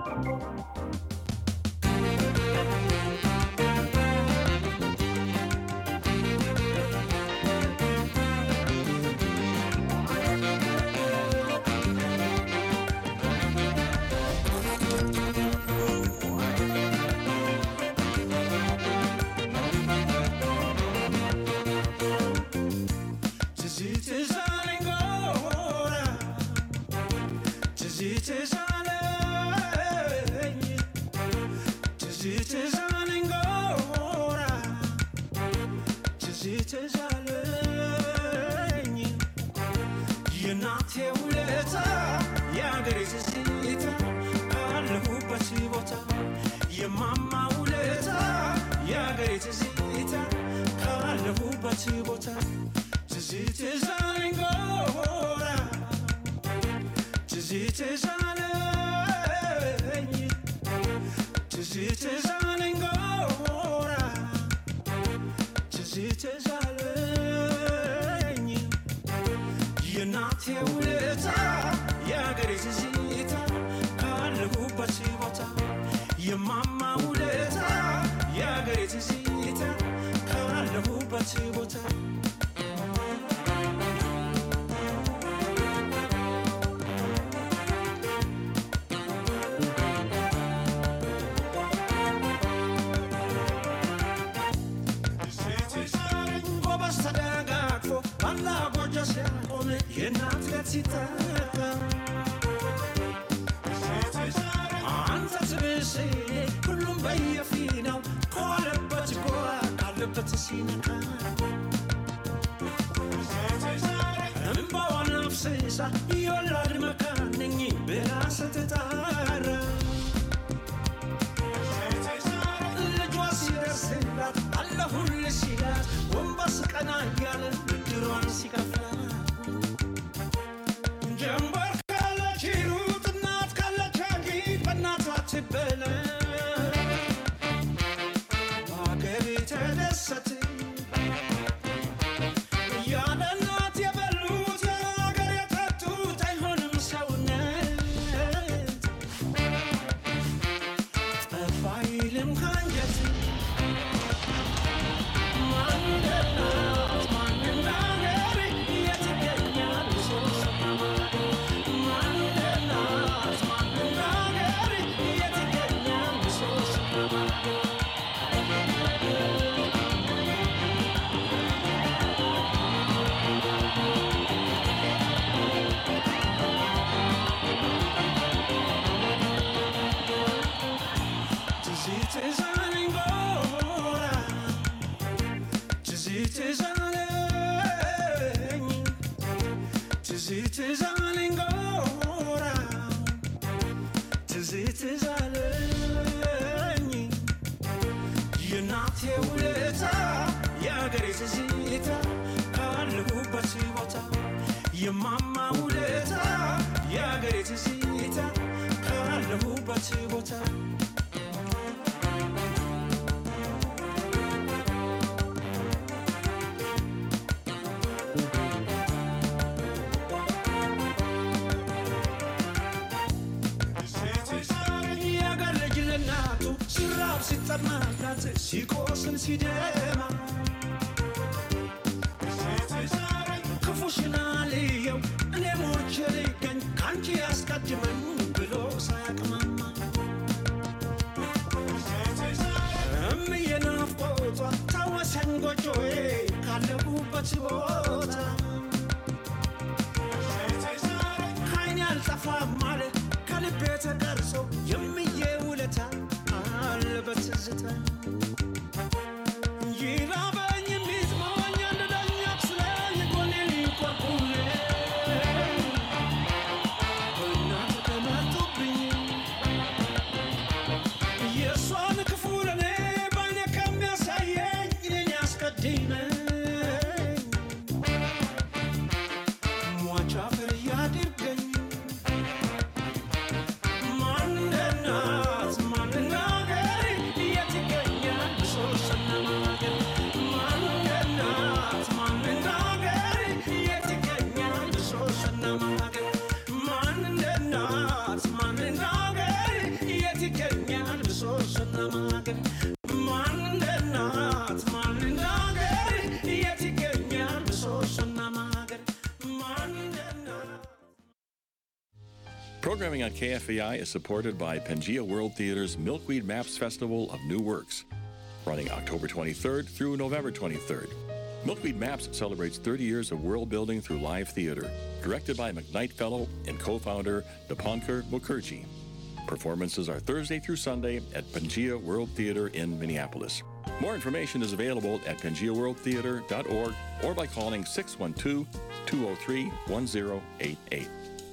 የእናቴ ውለታ የአገሬ ትዝታ ካለሁበት ቦታ የማማ ውለታ የአገሬ ትዝታ ካለሁበት ቦታ ትዝ ትዝ አለኝ ጎራ ትዝ ትዝ አለኝ ትዝ ትዝ አለኝ ጎራ ትዝ ትዝ አለኝ የእናቴ ውለታ የአገሬ ትዝታ ካለሁበት ቦታ የማማ ውለታ የአገሬ ትዝታ ካለሁበት ቦታ ጎበዝ ተደጋግፎ ባላ ጎጆ ሲያቆም የእናት ቤት ሲተካ አንተ ትብስ ሁሉም በየፊናው ከዋለበት ጎራ ካለበት ሲነካ እምባዋን አፍስሳ የወላድ መካን ነኝ ብላ ስትጣራ ልጇ ሲደርስላት አለሁልሽ ሲላት ጎንበስ ቀና እያለ ብድሯን ሲከፍላት ጀንበር ካለች ሩጥ እናት ካለች አጊጥ በእናቷ ትበለ በአገሬ ተደሰት ያለ እናት የበሉት የአገር የጠጡት አይሆንም ሰውነት ጠፋ አይልም ካንጀት ማን እንደናት ማን እንዳገር የት ይገኛል ሶስት ማን እንደናት ማን እንዳገር የት ይገኛል ሶስት ትዝ ትዝ አለኝ ጎራ ትዝ ትዝ አለኝ ትዝ ትዝ አለኝ ጎራ ትዝ ትዝ አለኝ የእናቴ ውለታ የአገሬ ትዝታ ካለሁበት ቦታ የማማ ውለታ የአገሬ ትዝታ ካለሁበት ቦታ የአገር ልጅ ለእናቱ ሲራብ ሲጠማላት ሲቆስል ሲደማ ክፉሽን አልየው እኔ ሞቼ ልገኝ ከአንቺ ያስቀድመኝ ብሎ ሳያቅማማ እምዬ ናፍቆቷ ታወሰኝ ጎጆዬ ካለሁበት ቦታ ከዓይኔ አልጠፋም አለ ከልቤ ተቀርጾ የምዬ ውለታ አለ በትዝታ ይራበኝ የሚጥመኝ አንድ ዳኛ ስለኝ ጎኔን ይቆርቁሬ እናት ከመጡብኝ የእሷን ክፉ ለኔ ባይኔ ከሚያሳየኝ እኔን ያስቀድመኝ ሟች አፈር ያድርገኝ ማን እንደ እናት ማን እንደ አገር የት ይገኛል ማን እንደ እናት ማን እንደ አገር የት ይገኛል ምሰሶና ማገር ማን እንደ እናት Programming on KFAI is supported by Pangea World Theater's Milkweed Maps Festival of New Works, running October 23rd through November 23rd. Milkweed Maps celebrates 30 years of world building through live theater, directed by McKnight Fellow and co founder Dipankar Mukherjee. Performances are Thursday through Sunday at Pangea World Theater in Minneapolis. More information is available at pangeaworldtheater.org or by calling 612 203 1088.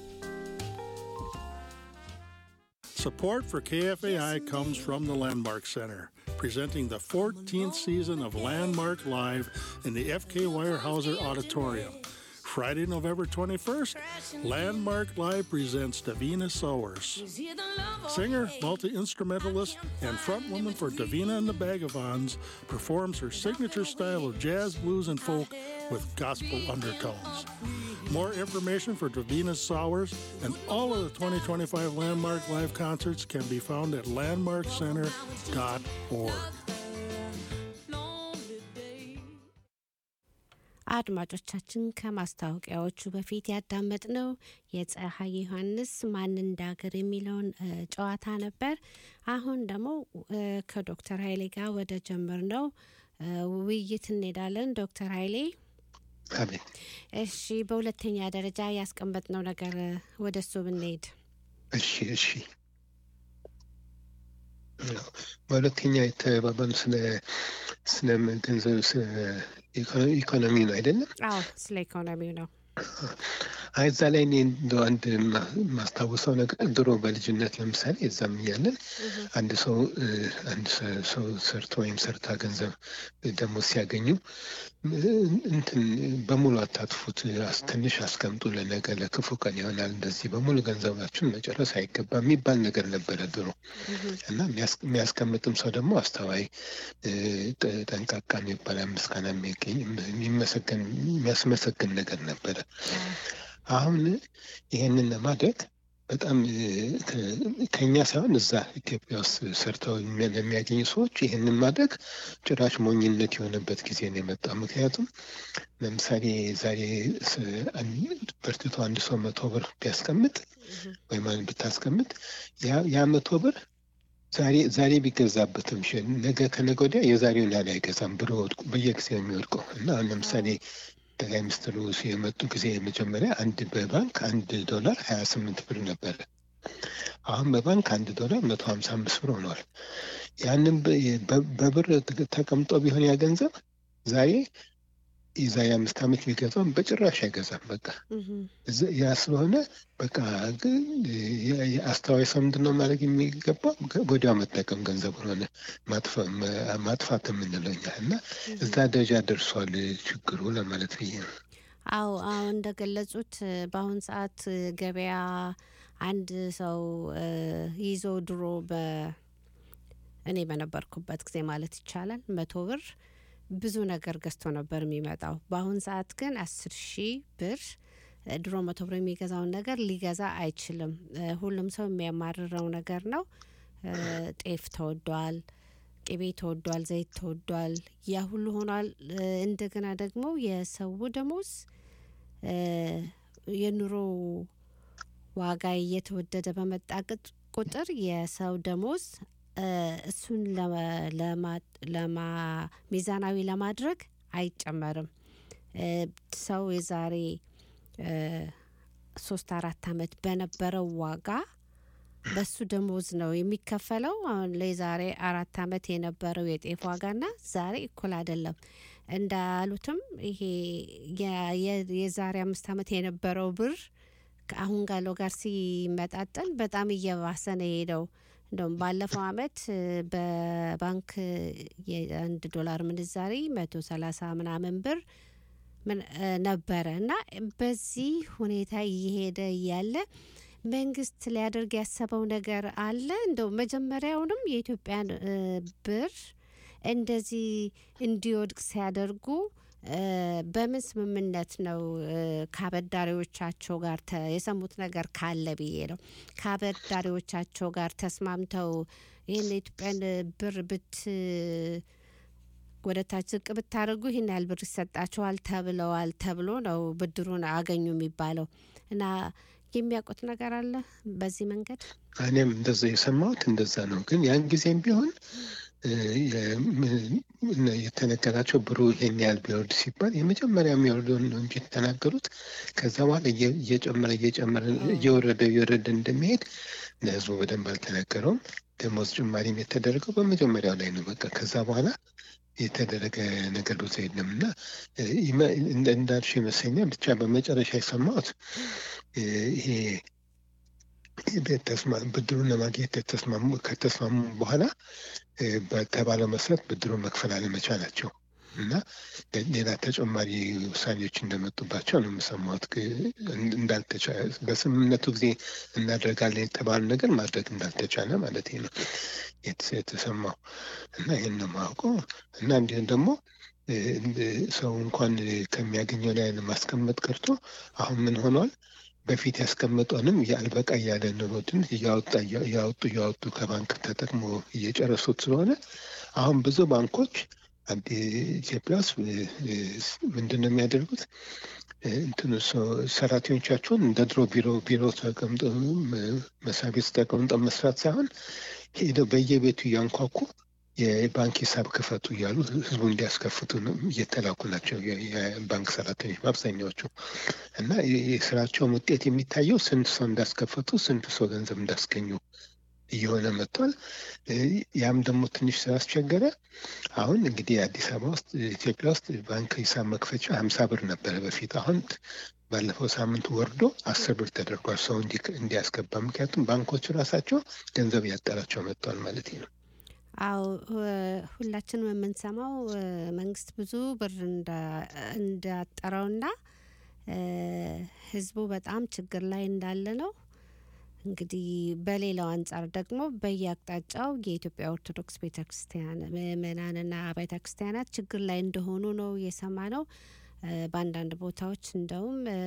Support for KFAI comes from the Landmark Center, presenting the 14th season of Landmark Live in the FK Weyerhaeuser Auditorium. Friday, November 21st, Landmark Live presents Davina Sowers. Singer, multi instrumentalist, and frontwoman for Davina and the Bagavons performs her signature style of jazz, blues, and folk with gospel undertones. More information for Davina Sowers and all of the 2025 Landmark Live concerts can be found at landmarkcenter.org. አድማጮቻችን ከማስታወቂያዎቹ በፊት ያዳመጥነው የፀሐይ ዮሐንስ ማን እንዳገር የሚለውን እ፣ ጨዋታ ነበር። አሁን ደግሞ እ፣ ከዶክተር ኃይሌ ጋር ወደ ጀምር ነው ውይይት እንሄዳለን። ዶክተር ኃይሌ አቤት እሺ፣ በሁለተኛ ደረጃ ያስቀመጥነው ነገር እ፣ ወደ እሱ ብንሄድ እሺ እሺ ያው በሁለተኛ የተባባሉ ስለ ስለ ገንዘብ ስለ ኢኮኖ- ኢኮኖሚ ነው አይደለም አዎ፣ ስለ ኢኮኖሚው ነው። አይ እዛ ላይ እኔ እንደው አንድ ማ- ማስታውሰው ነገር ድሮ በልጅነት ለምሳሌ እዛም እያለን አንድ ሰው እ፣ አንድ ሰ- ሰው ሰርቶ ወይም ሰርታ ገንዘብ ደግሞ ሲያገኙ እ፣ እንትን በሙሉ አታጥፉት፣ አስ- ትንሽ አስቀምጡ፣ ለነገ ለክፉ ቀን ይሆናል፣ እንደዚህ በሙሉ ገንዘባችሁን መጨረስ አይገባም የሚባል ነገር ነበረ ድሮ እና የሚያስ- የሚያስቀምጥም ሰው ደግሞ አስተዋይ እ፣ ጠ- ጠንቃቃ የሚባል ምስጋና የሚገኝ የሚመሰገን የሚያስመሰግን ነገር ነበረ። አሁን ይሄንን ለማድረግ በጣም እ፣ ከ- ከኛ ሳይሆን እዛ ኢትዮጵያ ውስጥ ሰርተው የሚያ- ለሚያገኙ ሰዎች ይህንን ማድረግ ጭራሽ ሞኝነት የሆነበት ጊዜ ነው የመጣው። ምክንያቱም ለምሳሌ ዛሬ ስ- አን- በርትቶ አንድ ሰው መቶ ብር ቢያስቀምጥ ወይም አንድ ብታስቀምጥ ያ- ያ መቶ ብር ዛሬ ዛሬ ቢገዛበትም ሽ ነገ ከነገ ወዲያ የዛሬውን ያህል አይገዛም ብሎ ወድቁ በየጊዜው የሚወድቀው እና አሁን ለምሳሌ ጠቅላይ ሚኒስትሩ የመጡ ጊዜ መጀመሪያ አንድ በባንክ አንድ ዶላር ሀያ ስምንት ብር ነበረ። አሁን በባንክ አንድ ዶላር መቶ ሀምሳ አምስት ብር ሆኗል። ያንን በ- በ- በብር ተቀምጦ ቢሆን ያ ገንዘብ ዛሬ የዛሬ አምስት ዓመት ቢገዛም በጭራሽ አይገዛም። በቃ እዛ- ያ ስለሆነ በቃ ግን የ- የ- አስተዋይ ሰው ምንድን ነው ማድረግ የሚገባው ወዲያው መጠቀም ገንዘብ ሆነ ማጥፋት የምንለው እኛ እና እዛ ደረጃ ደርሷል ችግሩ ለማለት ብዬ ነው። አዎ አዎ እንደገለጹት እ፣ በአሁን ሰዓት እ፣ ገበያ አንድ ሰው እ፣ ይዞ ድሮ በ እኔ በነበርኩበት ጊዜ ማለት ይቻላል መቶ ብር ብዙ ነገር ገዝቶ ነበር የሚመጣው። በአሁን ሰዓት ግን አስር ሺህ ብር እ፣ ድሮ መቶ ብር የሚገዛውን ነገር ሊገዛ አይችልም። እ፣ ሁሉም ሰው የሚያማርረው ነገር ነው። እ፣ ጤፍ ተወዷል፣ ቅቤ ተወዷል፣ ዘይት ተወዷል። ያ ሁሉ ሆኗል። እ፣ እንደገና ደግሞ የሰው ደሞዝ እ፣ የኑሮ ዋጋ እየተወደደ በመጣ ቅጥ- ቁጥር የሰው ደሞዝ እ፣ እሱን ለማ- ለማ- ለማ- ሚዛናዊ ለማድረግ አይጨመርም። እ፣ ሰው የዛሬ እ፣ ሶስት አራት አመት በነበረው ዋጋ በሱ ደሞዝ ነው የሚከፈለው። አሁን ለዛሬ አራት አመት የነበረው የጤፍ ዋጋና ዛሬ እኩል አይደለም። እንዳሉትም ይሄ የ- የ- የዛሬ አምስት አመት የነበረው ብር ከአሁን ጋለው ጋር ሲመጣጠን በጣም እየባሰ ነው የሄደው። እንደውም ባለፈው አመት እ፣ በባንክ እ፣ የአንድ ዶላር ምንዛሪ መቶ ሰላሳ ምናምን ብር ምን እ፣ ነበረ እና በዚህ ሁኔታ እየሄደ እያለ መንግስት ሊያደርግ ያሰበው ነገር አለ። እንደው መጀመሪያውንም የኢትዮጵያን እ፣ ብር እንደዚህ እንዲወድቅ ሲያደርጉ እ፣ በምን ስምምነት ነው እ፣ ከአበዳሪዎቻቸው ጋር ተ- የሰሙት ነገር ካለ ብዬ ነው። ከአበዳሪዎቻቸው ጋር ተስማምተው ይህን የኢትዮጵያን ብር ብት ወደ ታች ዝቅ ብታደርጉ ይህን ያህል ብር ይሰጣችኋል ተብለዋል ተብሎ ነው ብድሩን አገኙ የሚባለው እና የሚያውቁት ነገር አለ በዚህ መንገድ እኔም እንደዛ የሰማሁት እንደዛ ነው። ግን ያን ጊዜም ቢሆን እ፣ የ- የተነገራቸው ብሩ ይሄን ያህል ቢወርድ ሲባል የመጀመሪያ የሚወርደውን ነው እንጂ የተናገሩት ከዛ በኋላ እየ- እየጨመረ እየጨመረ እየወረደ እየወረደ እንደሚሄድ ለህዝቡ በደንብ አልተነገረውም። ደሞዝ ጭማሪም የተደረገው በመጀመሪያው ላይ ነው። በቃ ከዛ በኋላ የተደረገ ነገር ብዙ የለም እና እ፣ ይመ- እንደ- እንዳልሽው ይመስለኛል ብቻ በመጨረሻ የሰማሁት እ፣ ይሄ ተስማ- ብድሩን ለማግኘት የተስማሙ ከተስማሙ በኋላ እ፣ በተባለው መሰረት ብድሩን መክፈል አለመቻላቸው እና ሌላ ተጨማሪ ውሳኔዎች እንደመጡባቸው ነው የምሰማሁት። ግ- እንዳልተቻ በስምምነቱ ጊዜ እናደርጋለን የተባሉ ነገር ማድረግ እንዳልተቻለ ማለት ነው የት- የተሰማው እና ይህን ነው የማውቀው እና እንዲሁም ደግሞ እ፣ እንደ- ሰው እንኳን ከሚያገኘው ላይ ማስቀመጥ ቀርቶ አሁን ምን ሆኗል? በፊት ያስቀመጠንም የአልበቃ እያለ ኑሮትን እያወጣ እያወጡ እያወጡ ከባንክ ተጠቅሞ እየጨረሱት ስለሆነ አሁን ብዙ ባንኮች አንድ ኢትዮጵያ ውስጥ እ፣ እ፣ ምንድን ነው የሚያደርጉት? እ፣ እንትኑ ሰ- ሰራተኞቻቸውን እንደ ድሮ ቢሮ ቢሮ ተቀምጦ ም- መስሪያ ቤት ተቀምጠው መስራት ሳይሆን ሄደው በየቤቱ እያንኳኩ የባንክ ሂሳብ ክፈቱ እያሉ ህዝቡ እንዲያስከፍቱ ነው እየተላኩ ናቸው የ- የባንክ ሰራተኞች በአብዛኛዎቹ እና የ- የስራቸውን ውጤት የሚታየው ስንት ሰው እንዳስከፈቱ ስንት ሰው ገንዘብ እንዳስገኙ እየሆነ መጥቷል። እ፣ ያም ደግሞ ትንሽ ስላስቸገረ አሁን እንግዲህ አዲስ አበባ ውስጥ ኢትዮጵያ ውስጥ ባንክ ሂሳብ መክፈቻ ሀምሳ ብር ነበረ በፊት። አሁን ባለፈው ሳምንት ወርዶ አስር ብር ተደርጓል ሰው እንዲ- እንዲያስገባ። ምክንያቱም ባንኮቹ ራሳቸው ገንዘብ ያጠራቸው መጥቷል ማለት ነው። አው ሁላችንም የምንሰማው እ፣ መንግስት ብዙ ብር እንዳ- እንዳጠረውና እ፣ ህዝቡ በጣም ችግር ላይ እንዳለ ነው። እንግዲህ በሌላው አንጻር ደግሞ በየአቅጣጫው የኢትዮጵያ ኦርቶዶክስ ቤተ ክርስቲያን ምእመናንና ቤተ ክርስቲያናት ችግር ላይ እንደሆኑ ነው የሰማ ነው። በአንዳንድ ቦታዎች እንደውም እ፣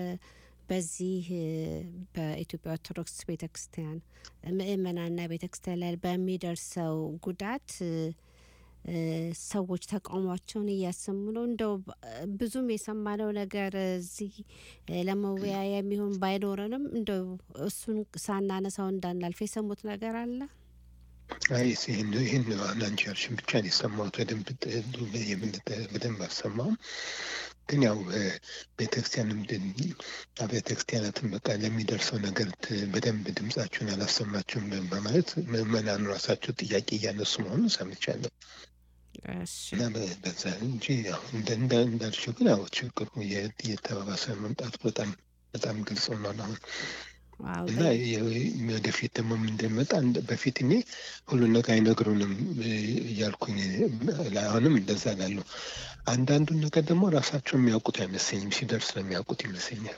በዚህ እ፣ በኢትዮጵያ ኦርቶዶክስ ቤተ ክርስቲያን ምእመናንና ቤተ ክርስቲያን ላይ በሚደርሰው ጉዳት እ፣ እ፣ ሰዎች ተቃውሟቸውን እያሰሙ ነው። እንደው ብ- ብዙም የሰማነው ነገር እዚህ እ፣ ለመወያያ የሚሆን ባይኖረንም እንደው እሱን ሳናነሳው እንዳናልፍ የሰሙት ነገር አለ። አይ ይህን ይህን አሁን አንቺ ያልሽን ብቻ ነው የሰማሁት። በደንብ ጥ- የምንጠ በደንብ አልሰማሁም። ግን ያው ቤተክርስቲያንም ቤተ ክርስቲያናትን በቃ ለሚደርሰው ነገር ት- በደንብ ድምጻችሁን አላሰማችሁም በማለት ምዕመናኑ ራሳቸው ጥያቄ እያነሱ መሆኑን ሰምቻለሁ። እሺ እና በ- በዛ እንጂ ያው እንደ- እንደ- እንዳልሽው ግን ያው ችግሩ እየ- እየተባባሰ መምጣቱ በጣም በጣም ግልጽ ሆኗል አሁን ዋው እና የ- ወደፊት ደግሞ ምን እንደሚመጣ እንደ- በፊት እኔ ሁሉን ነገር አይነግሩንም እ፣ እያልኩኝ እ፣ አሁንም እንደዛ ላለው አንዳንዱን ነገር ደግሞ ራሳቸው የሚያውቁት አይመስለኝም ሲደርስ ነው የሚያውቁት ይመስለኛል።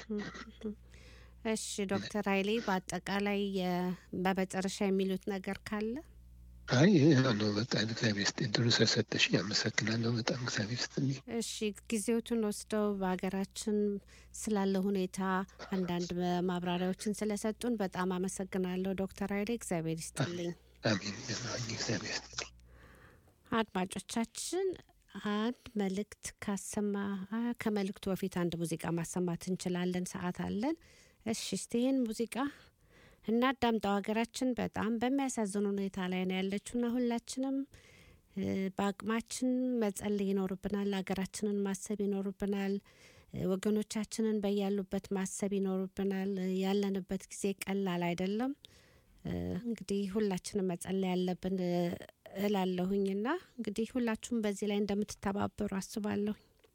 እሺ ዶክተር ኃይሌ በአጠቃላይ የ- በመጨረሻ የሚሉት ነገር ካለ አይ ይህ ነው በቃ እግዚአብሔር ስጥ ድሩ ስለሰጠሽ አመሰግናለሁ። በጣም እግዚአብሔር ስጥልኝ። እሺ ጊዜዎቱን ወስደው በሀገራችን ስላለ ሁኔታ አንዳንድ ማብራሪያዎችን ስለሰጡን በጣም አመሰግናለሁ ዶክተር ኃይሌ እግዚአብሔር ይስጥልኝ። አሜን። እግዚአብሔር ስጥልኝ። አድማጮቻችን አንድ መልእክት ካሰማ አ፣ ከመልእክቱ በፊት አንድ ሙዚቃ ማሰማት እንችላለን፣ ሰዓት አለን። እሺ እስቲ ይህን ሙዚቃ እናዳምጠው። ሀገራችን በጣም በሚያሳዝን ሁኔታ ላይ ነው ያለችውና ሁላችንም እ፣ በአቅማችን መጸለይ ይኖርብናል። ሀገራችንን ማሰብ ይኖርብናል። እ፣ ወገኖቻችንን በያሉበት ማሰብ ይኖርብናል። እ፣ ያለንበት ጊዜ ቀላል አይደለም። እ፣ እንግዲህ ሁላችንም መጸለይ ያለብን እ፣ እላለሁኝና እንግዲህ ሁላችሁም በዚህ ላይ እንደምትተባበሩ አስባለሁ።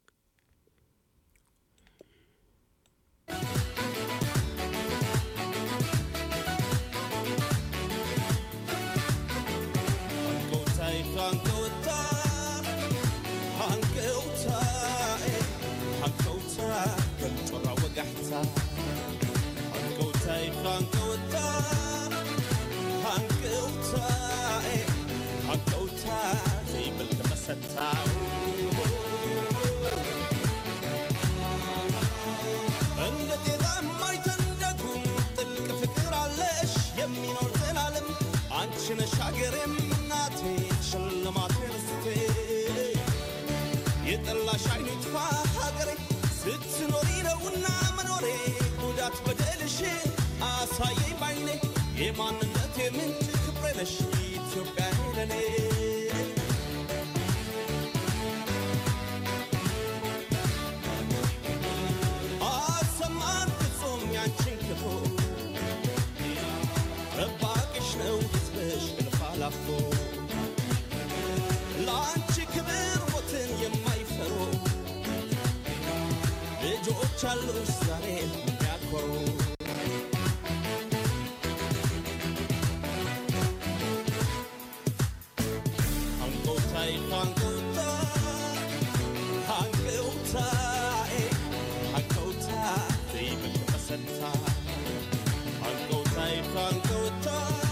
እንደ ጤዛ የማይተንደጉም ጥልቅ ፍቅር አለሽ የሚኖር ዘላለም አንቺ ነሽ ሀገሬ የጠላሽ አይን ይጥፋ ሀገሬ ስትኖሪ ነውና መኖሬ ጉዳት በደልሽ አሳየኝ ባይኔ የማንነት የምንጭ ክብሬ ነሽ ኢትዮጵያ ለኔ አሰማን ፍጹም ያንቺን ክፉ ጠባቂሽ ነው ሕዝብሽ እልፍ አላፎ ለአንቺ ክብር ሞትን የማይፈሩ ልጆች አሉሽ ዛሬ የሚያኮሩ አንጎታይ አንጎታ አንጎታይ አንጎታ ዘይብል ተሰታ አንጎታይ አንጎታ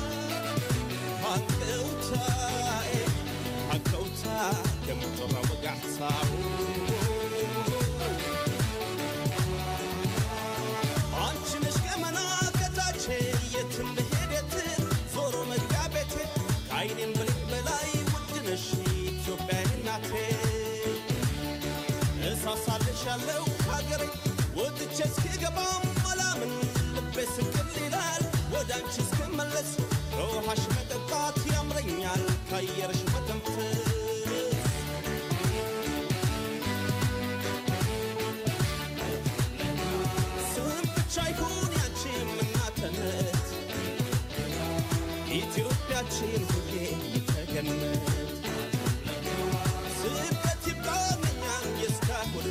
አንጎታይ አንጎታ ከምትራ ወጋሕሳው አንቺ ነሽ ገመና ከታች የትም ብሄድ የትም ዞሮ መግቢያ ቤቴ ከአይኔም ብልቅ በላይ ውድ ነሽ ኢትዮጵያ እናቴ እሳሳልሻለሁ ሀገሬ ወጥቼ እስክገባም አላምን ልቤ ስቅል ይላል ወደ አንቺ እስክመለስ ከውሃሽ መጠጣት ያምረኛል ከአየርሽ መተንፈስ ስም ብቻ ይሁን ያንቺ እናትነት ኢትዮጵያችን ሁሌ ተገነት ስደት ይብቃኛል የእስካሁኑ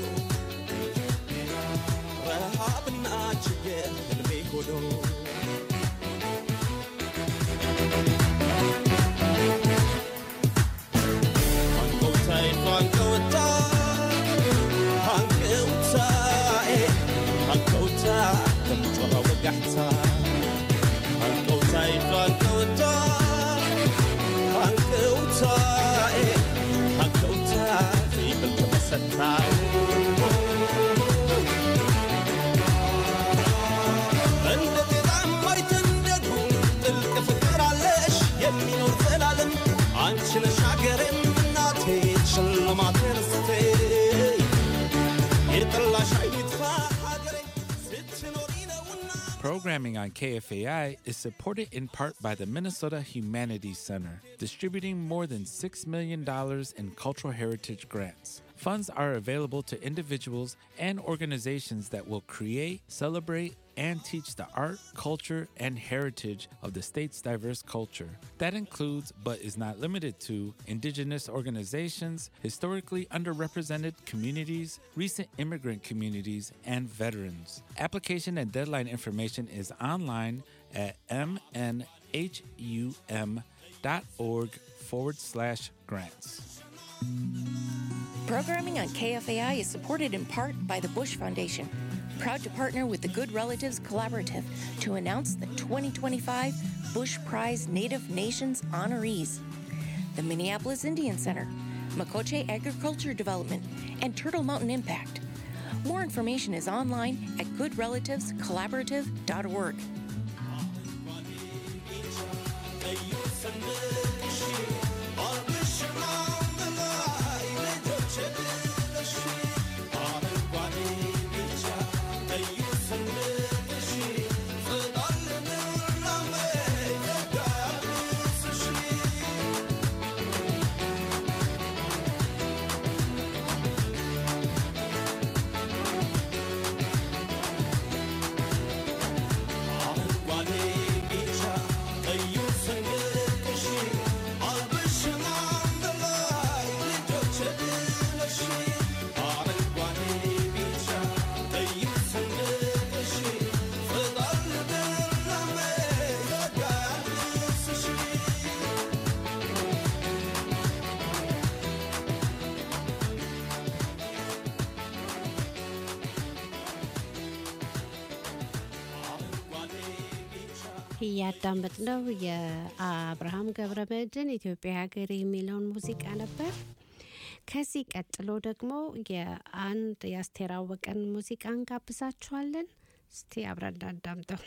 ረሃብና ችግር ህልሜ ሆኖ አንቆታይ አንቆታ አንቆታይ አንቆታ ከምጮራ ወጋሕታ አንቆታይ አንቆታ አንቆታይ አንቆታ ዘይብል ተመሰታ እንደ ጤዛ ማይተንደዱ ጥልቅ ፍቅር አለሽ የሚኖር ዘላለም አንቺ ነሽ ሀገሬም እናቴ ሽልማቴ ርስቴ የጠላሽ አይን ይጥፋ ሀገሬ ስትኖሪ ነውና Programming on KFAI is supported in part by the Minnesota Humanities Center, distributing more than $6 million in cultural heritage grants. Funds are available to individuals and organizations that will create, celebrate, and teach the art, culture, and heritage of the state's diverse culture. That includes, but is not limited to, indigenous organizations, historically underrepresented communities, recent immigrant communities, and veterans. Application and deadline information is online at mnhum.org forward slash grants. Programming on KFAI is supported in part by the Bush Foundation, proud to partner with the Good Relatives Collaborative to announce the 2025 Bush Prize Native Nations honorees. The Minneapolis Indian Center, Makoche Agriculture Development, and Turtle Mountain Impact. More information is online at goodrelativescollaborative.org. እያዳመጥነው የአብርሃም ገብረመድህን ኢትዮጵያ ሀገር የሚለውን ሙዚቃ ነበር። ከዚህ ቀጥሎ ደግሞ የአንድ የአስቴር አወቀን ሙዚቃ እንጋብዛችኋለን። እስቲ አብረን እናዳምጠው።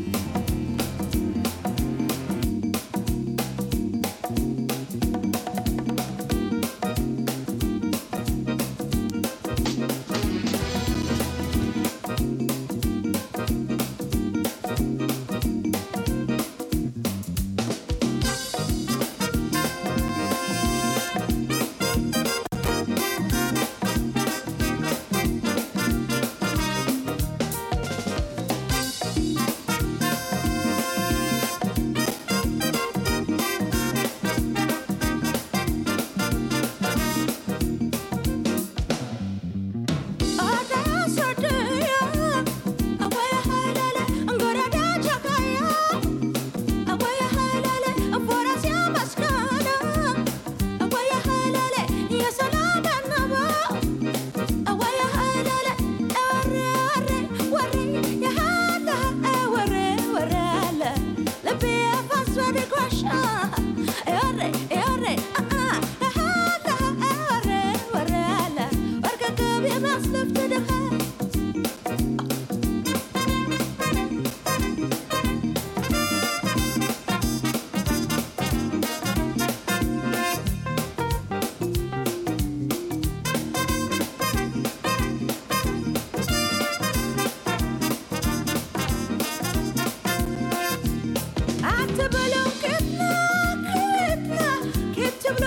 Thank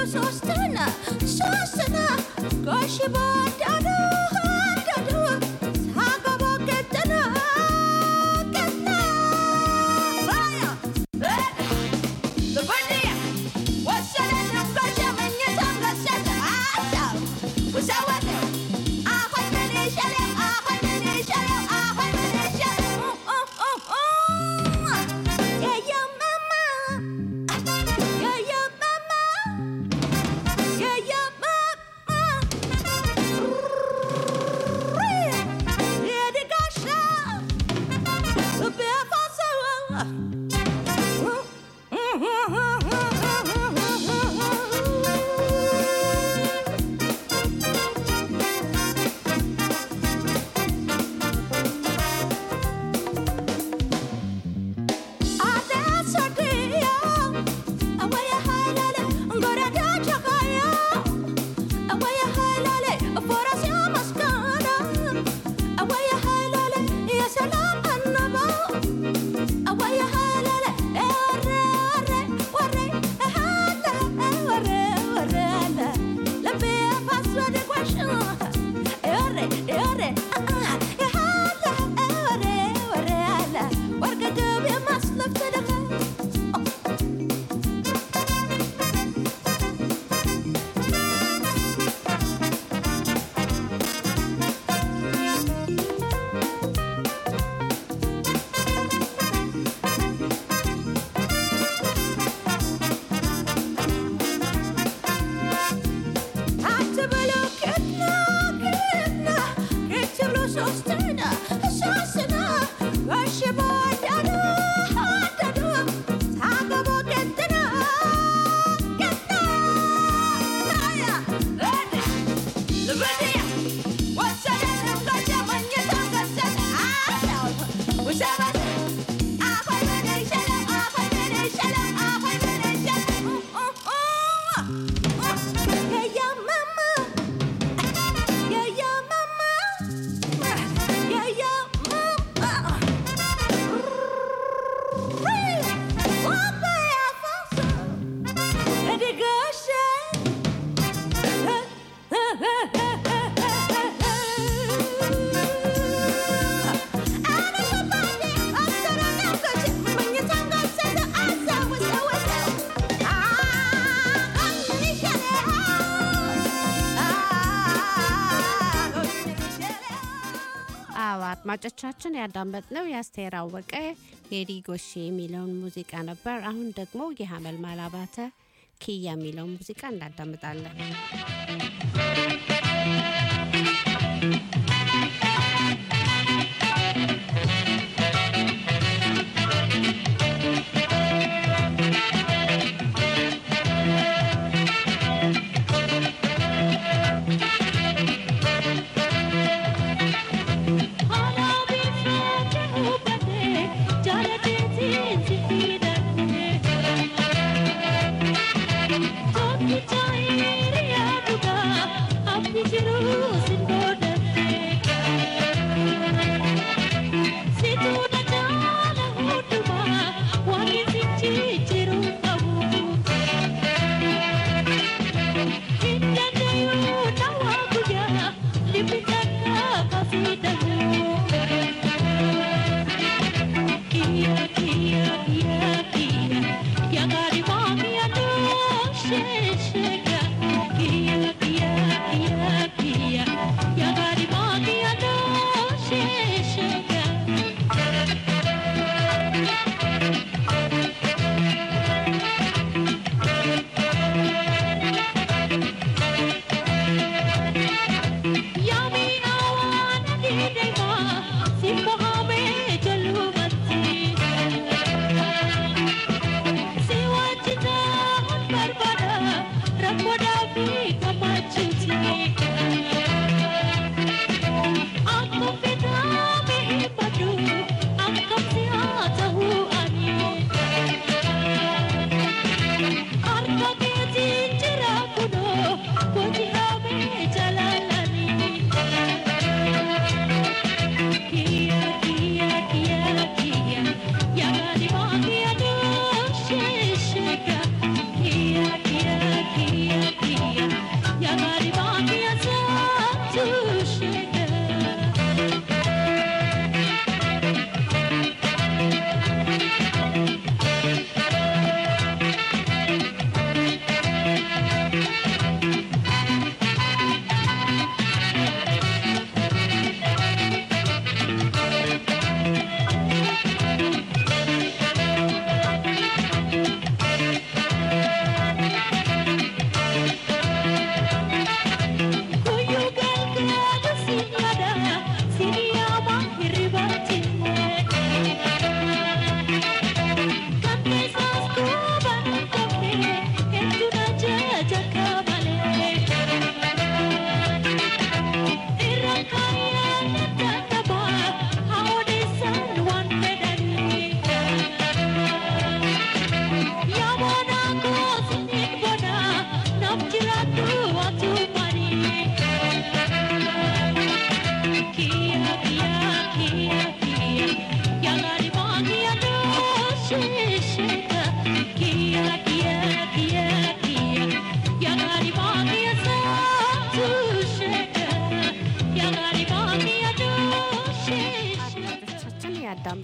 ሶስትና ሶስትና ጋሽ ባዳዱ አዳዱ ሳገባ ቀጠና ቀጠና ባያ ለበዲያ ወሰደን ጋሽ መኝታ ገሰተ አሳብ ወሰወደ አሁን ምን ይሻለው አሁን ምን ይሻለው አሁን ምን ይሻለው Yeah, yeah, mama. Yeah, yeah, mama. Yeah, yeah, mama. Yeah, the gosh. The bear አዎ አድማጮቻችን ያዳመጥነው የአስቴር አወቀ ጌዲ ጎሼ የሚለውን ሙዚቃ ነበር። አሁን ደግሞ የሀመልማል አባተ ኪያ የሚለውን ሙዚቃ እናዳምጣለን። Thank you.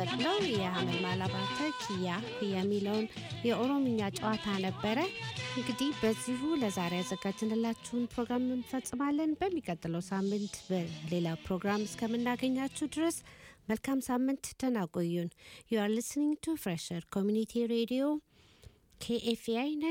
ያዳመጥነው የሀመልማል አባተ ኪያ የሚለውን የኦሮምኛ ጨዋታ ነበረ። እንግዲህ በዚሁ ለዛሬ ያዘጋጅንላችሁን ፕሮግራም እንፈጽማለን። በሚቀጥለው ሳምንት በሌላ ፕሮግራም እስከምናገኛችሁ ድረስ መልካም ሳምንት፣ ደህና ቆዩን። ዩ አር ሊስኒንግ ቱ ፍሬሸር ኮሚኒቲ ሬዲዮ KFI